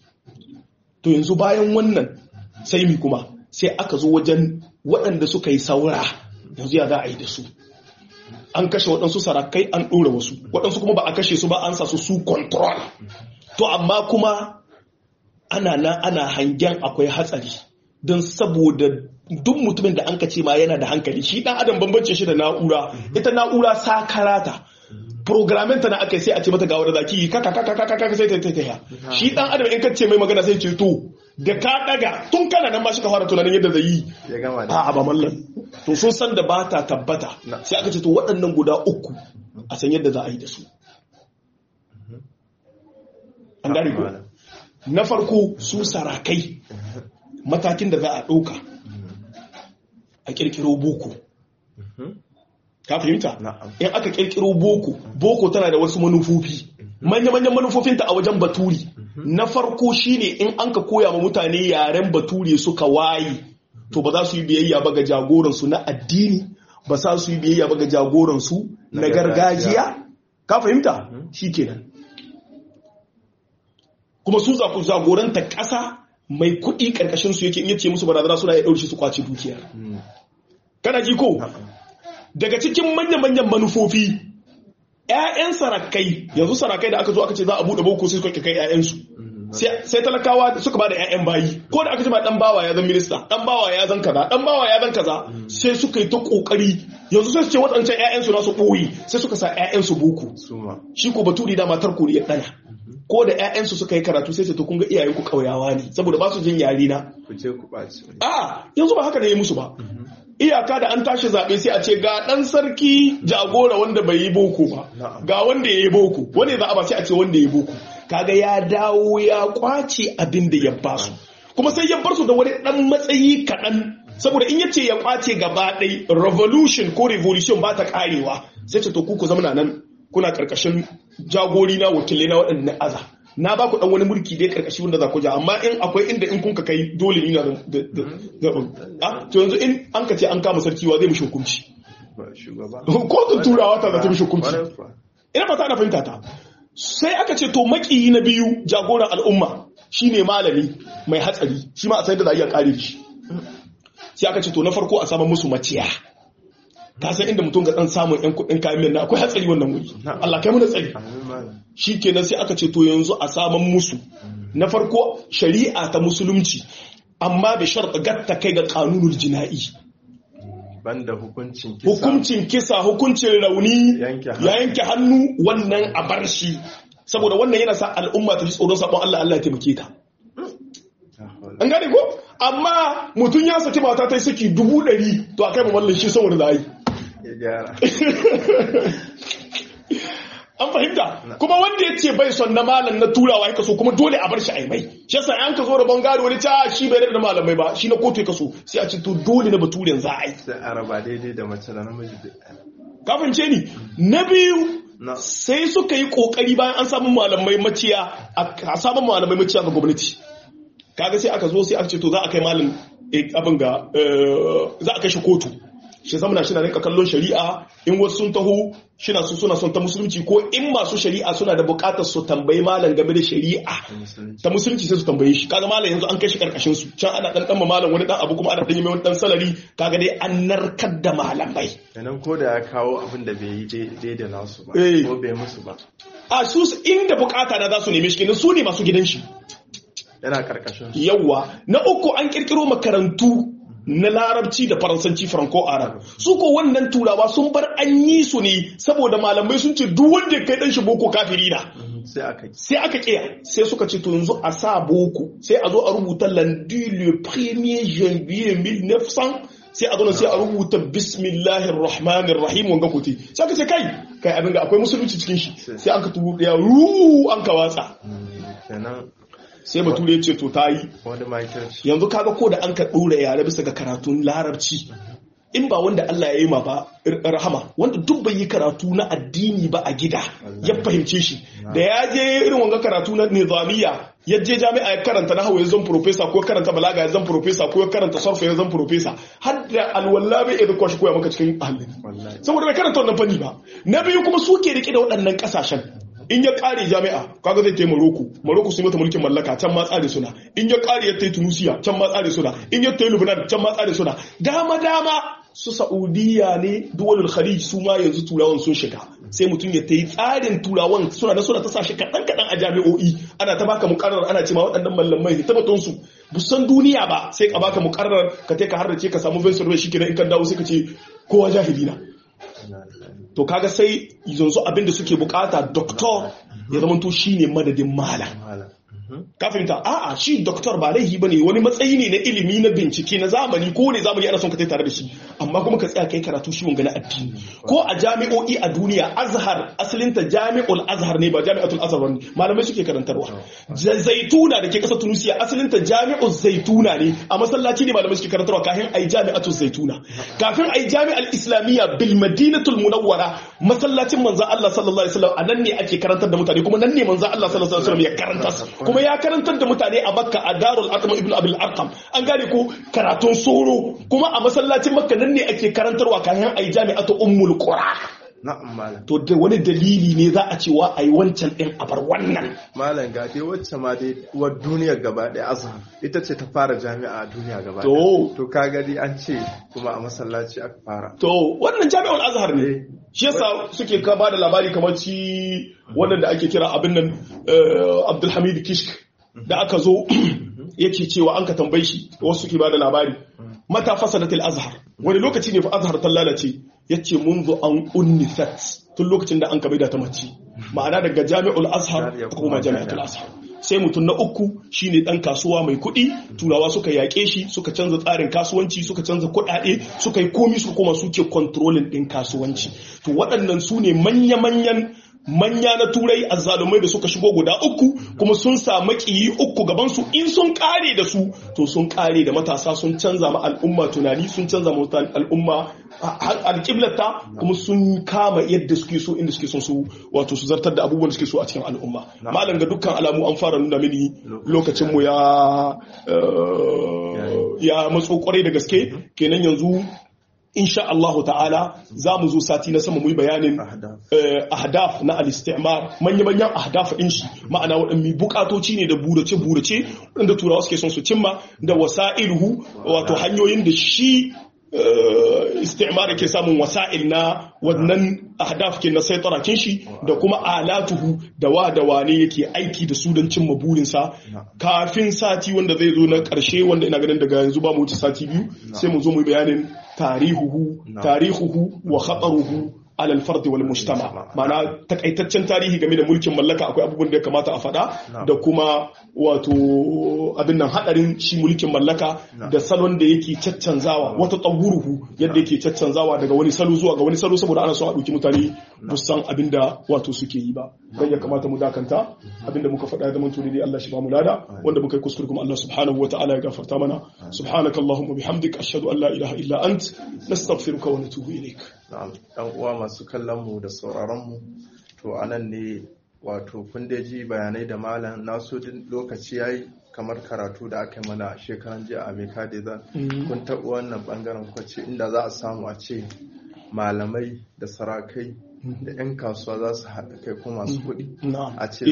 to yanzu bayan wannan sai mi kuma sai aka zo wajen waɗanda suka yi saura yanzu ya za a yi da su an kashe waɗansu sarakai an ɗora wasu waɗansu kuma ba a kashe su ba an sa su su control to amma kuma ana nan ana hangen akwai hatsari don saboda duk mutumin da an ka ce ma yana da hankali shi ɗan adam bambance shi da na'ura ita na'ura sakarata programming ta na aka yi sai a ce mata ga wadda zaki yi kaka kaka kaka kaka sai ta ta ta shi dan adam in ka ce mai magana sai ce to da ka daga tun kana nan ma shi ka fara tunanin yadda zai yi ya gama da a ba mallan to sun san da ba ta tabbata sai aka ce to waɗannan guda uku a san yadda za a yi da su an gane ko na farko su sarakai matakin da za a ɗauka a ƙirƙiro boko ka fahimta Na'am. in aka ƙirƙiro boko boko tana da wasu manufofi manya-manyan manufofinta a wajen baturi na farko shine in an ka koya ma mutane yaren bature suka waye to ba za su yi biyayya ba ga jagoransu na addini ba za su yi biyayya ba ga jagoransu na Na gargajiya. gargajiya ka fahimta shi kenan kuma su za ku jagoranta ƙasa mai kuɗi ƙarƙashin su yake in yace musu barazana suna ya ɗaure su kwace dukiyar kana ji ko daga cikin manya-manyan manufofi 'ya'yan sarakai yanzu sarakai da aka zo aka ce za a buɗe boko sai suka kai 'ya'yansu sai sai talakawa suka ba da 'ya'yan bayi ko da aka ce ma dan bawa ya zan minista dan bawa ya zan kaza dan bawa ya zan kaza sai suka yi ta kokari yanzu sai su ce waɗancan 'ya'yansu na su ɓoye sai suka sa 'ya'yansu boko suma shi ko baturi da matar koriya ɗana ko da 'ya'yansu suka yi karatu sai su to kun ga iyayenku ƙauyawa ne saboda ba su jin yare na ku ce ku ɓaci a yanzu ba haka ne ya musu ba iyaka da an tashi zaɓe sai a ce ga ɗan sarki jagora wanda bai yi boko ba Na'am. ga wanda ya yi boko wanda za a ba sai a ce wanda ya yi boko kaga ya dawo ya kwace abin da ya ba su kuma sai ya bar su da wani ɗan matsayi kaɗan saboda in ya ce ya kwace gaba ɗai revolution ko revolution ba ta ƙarewa sai ce to ku ku zama nan kuna karkashin jagori na wakilai na waɗanda na aza na ba ku dan wani mulki dai karkashi wanda za ku ja amma in akwai inda in kun ka kai dole ni na da da a to yanzu in an ka ce an kama sarki wa zai mishi hukunci ba shugaba kotun turawa ta za ta mishi hukunci Kwarai kuwa. ina fata na fahimta ta sai aka ce to makiyi na biyu jagoran al'umma shine malami mai hatsari shi ma a sai da za a iya kare shi sai aka ce to na farko a samu musu maciya ka san inda mutum ga dan samun yan kuɗin kayan miyan nan akwai hatsari wannan wuri Allah kai mu da tsari Amin malam. shi kenan sai aka ce to yanzu a saman musu na farko shari'a ta musulunci amma da sharɗa gatta kai ga kanunul jina'i Banda hukuncin kisa. hukuncin kisa hukuncin rauni Yanke hannu. ya yanke hannu wannan a bar shi saboda wannan yana sa al'umma ta ji tsoron sabon Allah Allah ya taimake ta an gane ko amma mutum ya saki mata ta yi saki dubu ɗari to a kai ma wallan shi saboda da yi Ya gyara. an fahimta kuma wanda ya ce bai son na malam na turawa ya kaso kuma dole a bar shi a mai shi yasa an ka zo da bangare wani ta shi bai da malamai ba shi na kotu ya kaso sai a ce to dole na baturen za a yi Sai a raba daidai da mace da namiji. duk. kafin ce ni na biyu Na. sai suka yi kokari bayan an samu malamai maciya a samun malamai maciya ga gwamnati kaga sai aka zo sai aka ce to za a kai malam eh, abin ga eh, za a kai shi kotu shi zamana shi na rinka kallon shari'a in wasu sun taho shi na su suna son ta musulunci ko in masu shari'a suna da bukatar su tambayi malam game da shari'a Ta musulunci. ta musulunci sai su tambaye shi kaga malam yanzu an kai shi karkashin su can ana dan dan ma malam wani dan abu kuma ana dan yi mai wani dan salari kaga dai an narkar da malamai Kenan ko da ya kawo abin da bai yi daidai da nasu ba. Eh. Ko bai musu ba. a su inda bukata na za su neme shi kenan su ne masu gidan shi Yana karkashin su. yawwa na uku an kirkiro makarantu na larabci da faransanci franco arab su ko wannan turawa sun bar an yi su ne saboda malamai sun ce duk wanda ya kai dan shi boko kafiri na Mhm. Sai aka yi. sai aka kiya sai suka ce to yanzu a sa boko sai a zo a rubuta lundi le premier janvier 1900 sai a zo nan sai a rubuta bismillahir rahmanir rahim wanga kuti sai aka ce kai kai abin ga akwai musulunci cikin shi sai an ka turu daya ru an ka watsa Mhm. Kenan sai bature ya ce to ta yi wani makirci. yanzu kaga ko da an ka ɗora yare bisa ga karatun larabci in ba wanda Allah ya yi ma ba r- rahama wanda duk bai yi karatu na addini ba a gida ya fahimce shi da ya je irin wanga karatu na nizamiya ya je jami'a ya karanta nahawu ya zan profesa ko ya karanta balaga ya zan profesa ko ya karanta sarfa ya zan profesa har da alwala bai iya kwashi koya maka cikin ahalin Wallahi. saboda bai karanta wannan fanni ba na biyu kuma su ke rike da waɗannan ƙasashen in ya ƙare jami'a kaga zai tai Morocco Morocco su yi mata mulkin mallaka can ma tsare suna in ya ƙare ya tai Tunisia can ma tsare suna in ya tai Lebanon can ma tsare suna dama dama su Saudiya ne duwalul Khalij su ma yanzu turawan sun shiga sai mutum ya tai tsarin turawan suna da suna ta sa shi kaɗan kaɗan a jami'o'i ana ta baka muƙarrar ana ce ma waɗannan mallamai ta batun su busan duniya ba sai ka baka muƙarrar ka tai ka harrace ka samu Vincent shi kenan in ka dawo sai ka ce kowa jahili na to kaga sai yanzu abinda suke bukata doktor ya zama to shine madadin malam Malam. ka fahimta a'a shi doktor ba laifi bane wani matsayi ne na ilimi na bincike na zamani ko ne zamani ana son ka tai tare da shi amma kuma ka tsaya kai karatu shi wanga na addini ko a jami'o'i a duniya azhar asalinta jami'ul azhar ne ba jami'atul azhar bane malamai suke karantarwa Ja- zaituna da ke kasar tunisia asalinta jami'ul zaituna ne a masallaci ne malamai suke karantarwa kafin ai jami'atul zaituna kafin ai jami'al islamiyya bil madinatul munawwara masallacin manzon Allah sallallahu alaihi wasallam anan ne ake karantar da mutane kuma nan ne manzon Allah sallallahu alaihi wasallam ya karanta kuma ya karantar da mutane a Makka a Darul Arqam ibn Abil Arqam an gane ko karatun soro kuma a masallacin Makka nan ne ake karantarwa kafin ai jami'atu ummul qura Na'am malam. to da wani dalili ne za a cewa ai wancan din a bar wannan Malam ga dai wacce ma dai uwar duniyar gaba ɗaya azhar ita ce ta fara jami'a a duniya gaba ɗaya. to To ka gani an ce kuma a masallaci aka fara. to wannan jami'ul azhar Eh. ne shi yasa suke ka ba da labari kamar ci wannan da ake kira abin nan eh, Abdulhamid Kishk da aka zo yake cewa an ka tambaye shi wasu suke ba da labari mata fasadatil azhar wani lokaci ne fa azhar ta lalace yace munzu an unnifat tun lokacin da an ka da ta mace ma'ana daga jami'ul azhar Ya ta kuma koma jami'atul jami'a. azhar sai mutum na uku shine dan kasuwa mai kuɗi turawa suka yaƙe shi suka canza tsarin kasuwanci suka canza kuɗaɗe suka yi komi suka koma suke controlling ɗin kasuwanci to waɗannan su ne manya-manyan manya na turai azzalumai da suka shigo guda uku kuma sun sa makiyi uku gaban su in sun kare da su to sun kare da matasa sun canza ma al'umma tunani sun canza ma al'umma alƙiblata kuma sun kama yadda suke so inda suke son su wato su zartar da abubuwan da suke so a cikin al'umma malam ga dukkan alamu an fara nuna mini lokacin mu ya ya matso kwarai da gaske kenan yanzu insha Allahu ta'ala za mu zo sati na sama mu yi bayanin ahdaf na al-istimar manya-manyan ahdaf din shi ma'ana waɗanne bukatoci ne da burace-burace waɗanda turawa suke son su cimma da wasa'iluhu wato hanyoyin da shi istimar ke samun wasa'il na wannan ahdaf ke na saitara kin shi da kuma alatuhu da wa da wane yake aiki da su don cimma burinsa kafin sati wanda zai zo na karshe wanda ina ganin daga yanzu ba mu wuce sati biyu sai mu zo mu bayanin tarihuhu tarihuhu wa khataruhu alal fardi wal mujtama ma'ana takaitaccen tarihi game da mulkin mallaka akwai abubuwan da ya kamata a faɗa da kuma wato abin nan hadarin shi mulkin mallaka da salon da yake caccanzawa wata tsawuruhu yadda yake caccanzawa daga wani salo zuwa ga wani salo saboda ana son a ɗauki mutane musan abin da wato suke yi ba dan ya kamata mu dakanta abin da muka faɗa ya zama tuni Allah shi ba mu lada wanda muka yi kuskure kuma Allah subhanahu wa ta'ala ya gafarta mana subhanakallahumma bihamdik ashhadu an la ilaha illa ant nastaghfiruka wa natubu ilaik na'am dan uwa masu kallon mu da sauraron mu to anan ne wato kun da ji bayanai da malam naso din lokaci yayi kamar karatu da aka mana shekaran jiya a Meka da kun taɓa wannan bangaren kwace inda za a samu a ce malamai da sarakai da 'yan kasuwa za su haɗa kai kuma masu kuɗi a ce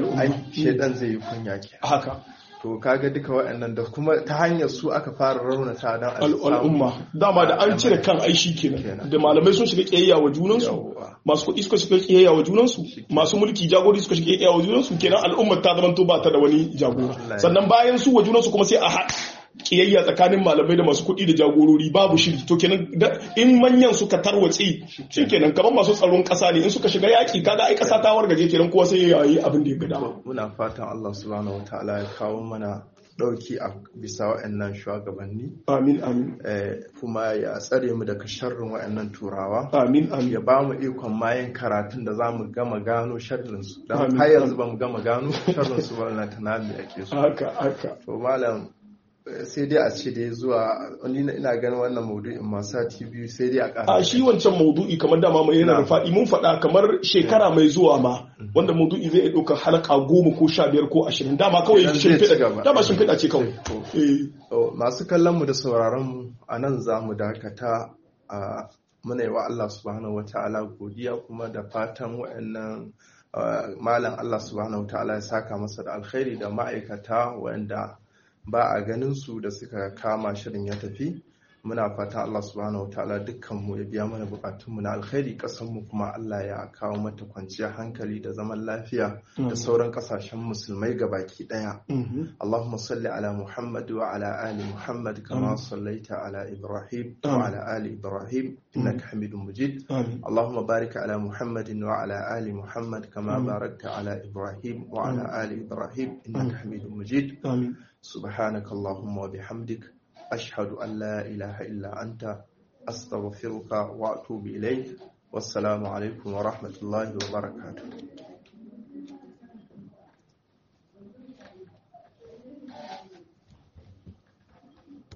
shaidan zai yi kunya ke haka to kaga duka waɗannan da kuma ta hanyar su aka fara raunata don al'umma dama da an cire kan aishi kenan da malamai sun shiga kiyayya wa junansu masu kuɗi suka shiga kiyayya wa junansu masu mulki jagori suka shiga kiyayya wa junansu kenan al'ummar ta zama to ba ta da wani jagora sannan bayan su wa junansu kuma sai a haɗa kiyayya tsakanin malamai da masu kuɗi da jagorori babu shiri to kenan in manyan suka tarwatse shi kenan kamar masu tsaron ƙasa ne in suka shiga yaƙi kaga ai ƙasa ta wargaje kenan kowa sai ya yi abin da ya gada muna fatan Allah subhanahu wataala ya kawo mana ɗauki a bisa wa'annan shugabanni amin amin kuma ya tsare mu daga sharrin wa'annan turawa amin amin ya ba mu ikon mayan karatun da za mu gama gano sharrin su don har yanzu ba mu gama gano sharrin su wannan tanami ake so haka haka to malam sai dai a ce dai zuwa wani ina ganin wannan maudu'in ma sati biyu sai dai a ƙara a shi wancan maudu'i kamar dama mai yana da faɗi mun faɗa kamar shekara mai zuwa ma wanda maudu'i zai iya ɗaukar halaka goma ko sha biyar ko ashirin dama kawai shimfiɗa dama shimfiɗa ce kawai masu kallon mu da sauraron mu a nan za mu dakata a muna yi wa Allah subhanahu wa ta'ala godiya kuma da fatan wa'annan malam Allah subhanahu wa ta'ala ya saka masa da alkhairi da ma'aikata wa'anda ba a ganin su da suka kama shirin ya tafi muna fata Allah subhanahu wataala dukkan mu ya biya mana bukatun mu na alkhairi kasan mu kuma Allah ya kawo mata kwanciyar hankali da zaman lafiya da sauran kasashen musulmai gabaki daya Allahumma salli ala Muhammad wa ala ali Muhammad kama sallaita ala Ibrahim wa ala ali Ibrahim innaka Hamidum Majid Allahumma barik ala Muhammad wa ala ali Muhammad kama barakta ala Ibrahim wa ala ali Ibrahim innaka Hamidum Majid سبحانك اللهم وبحمدك أشهد أن لا إله إلا أنت أستغفرك وأتوب إليك والسلام عليكم ورحمة الله وبركاته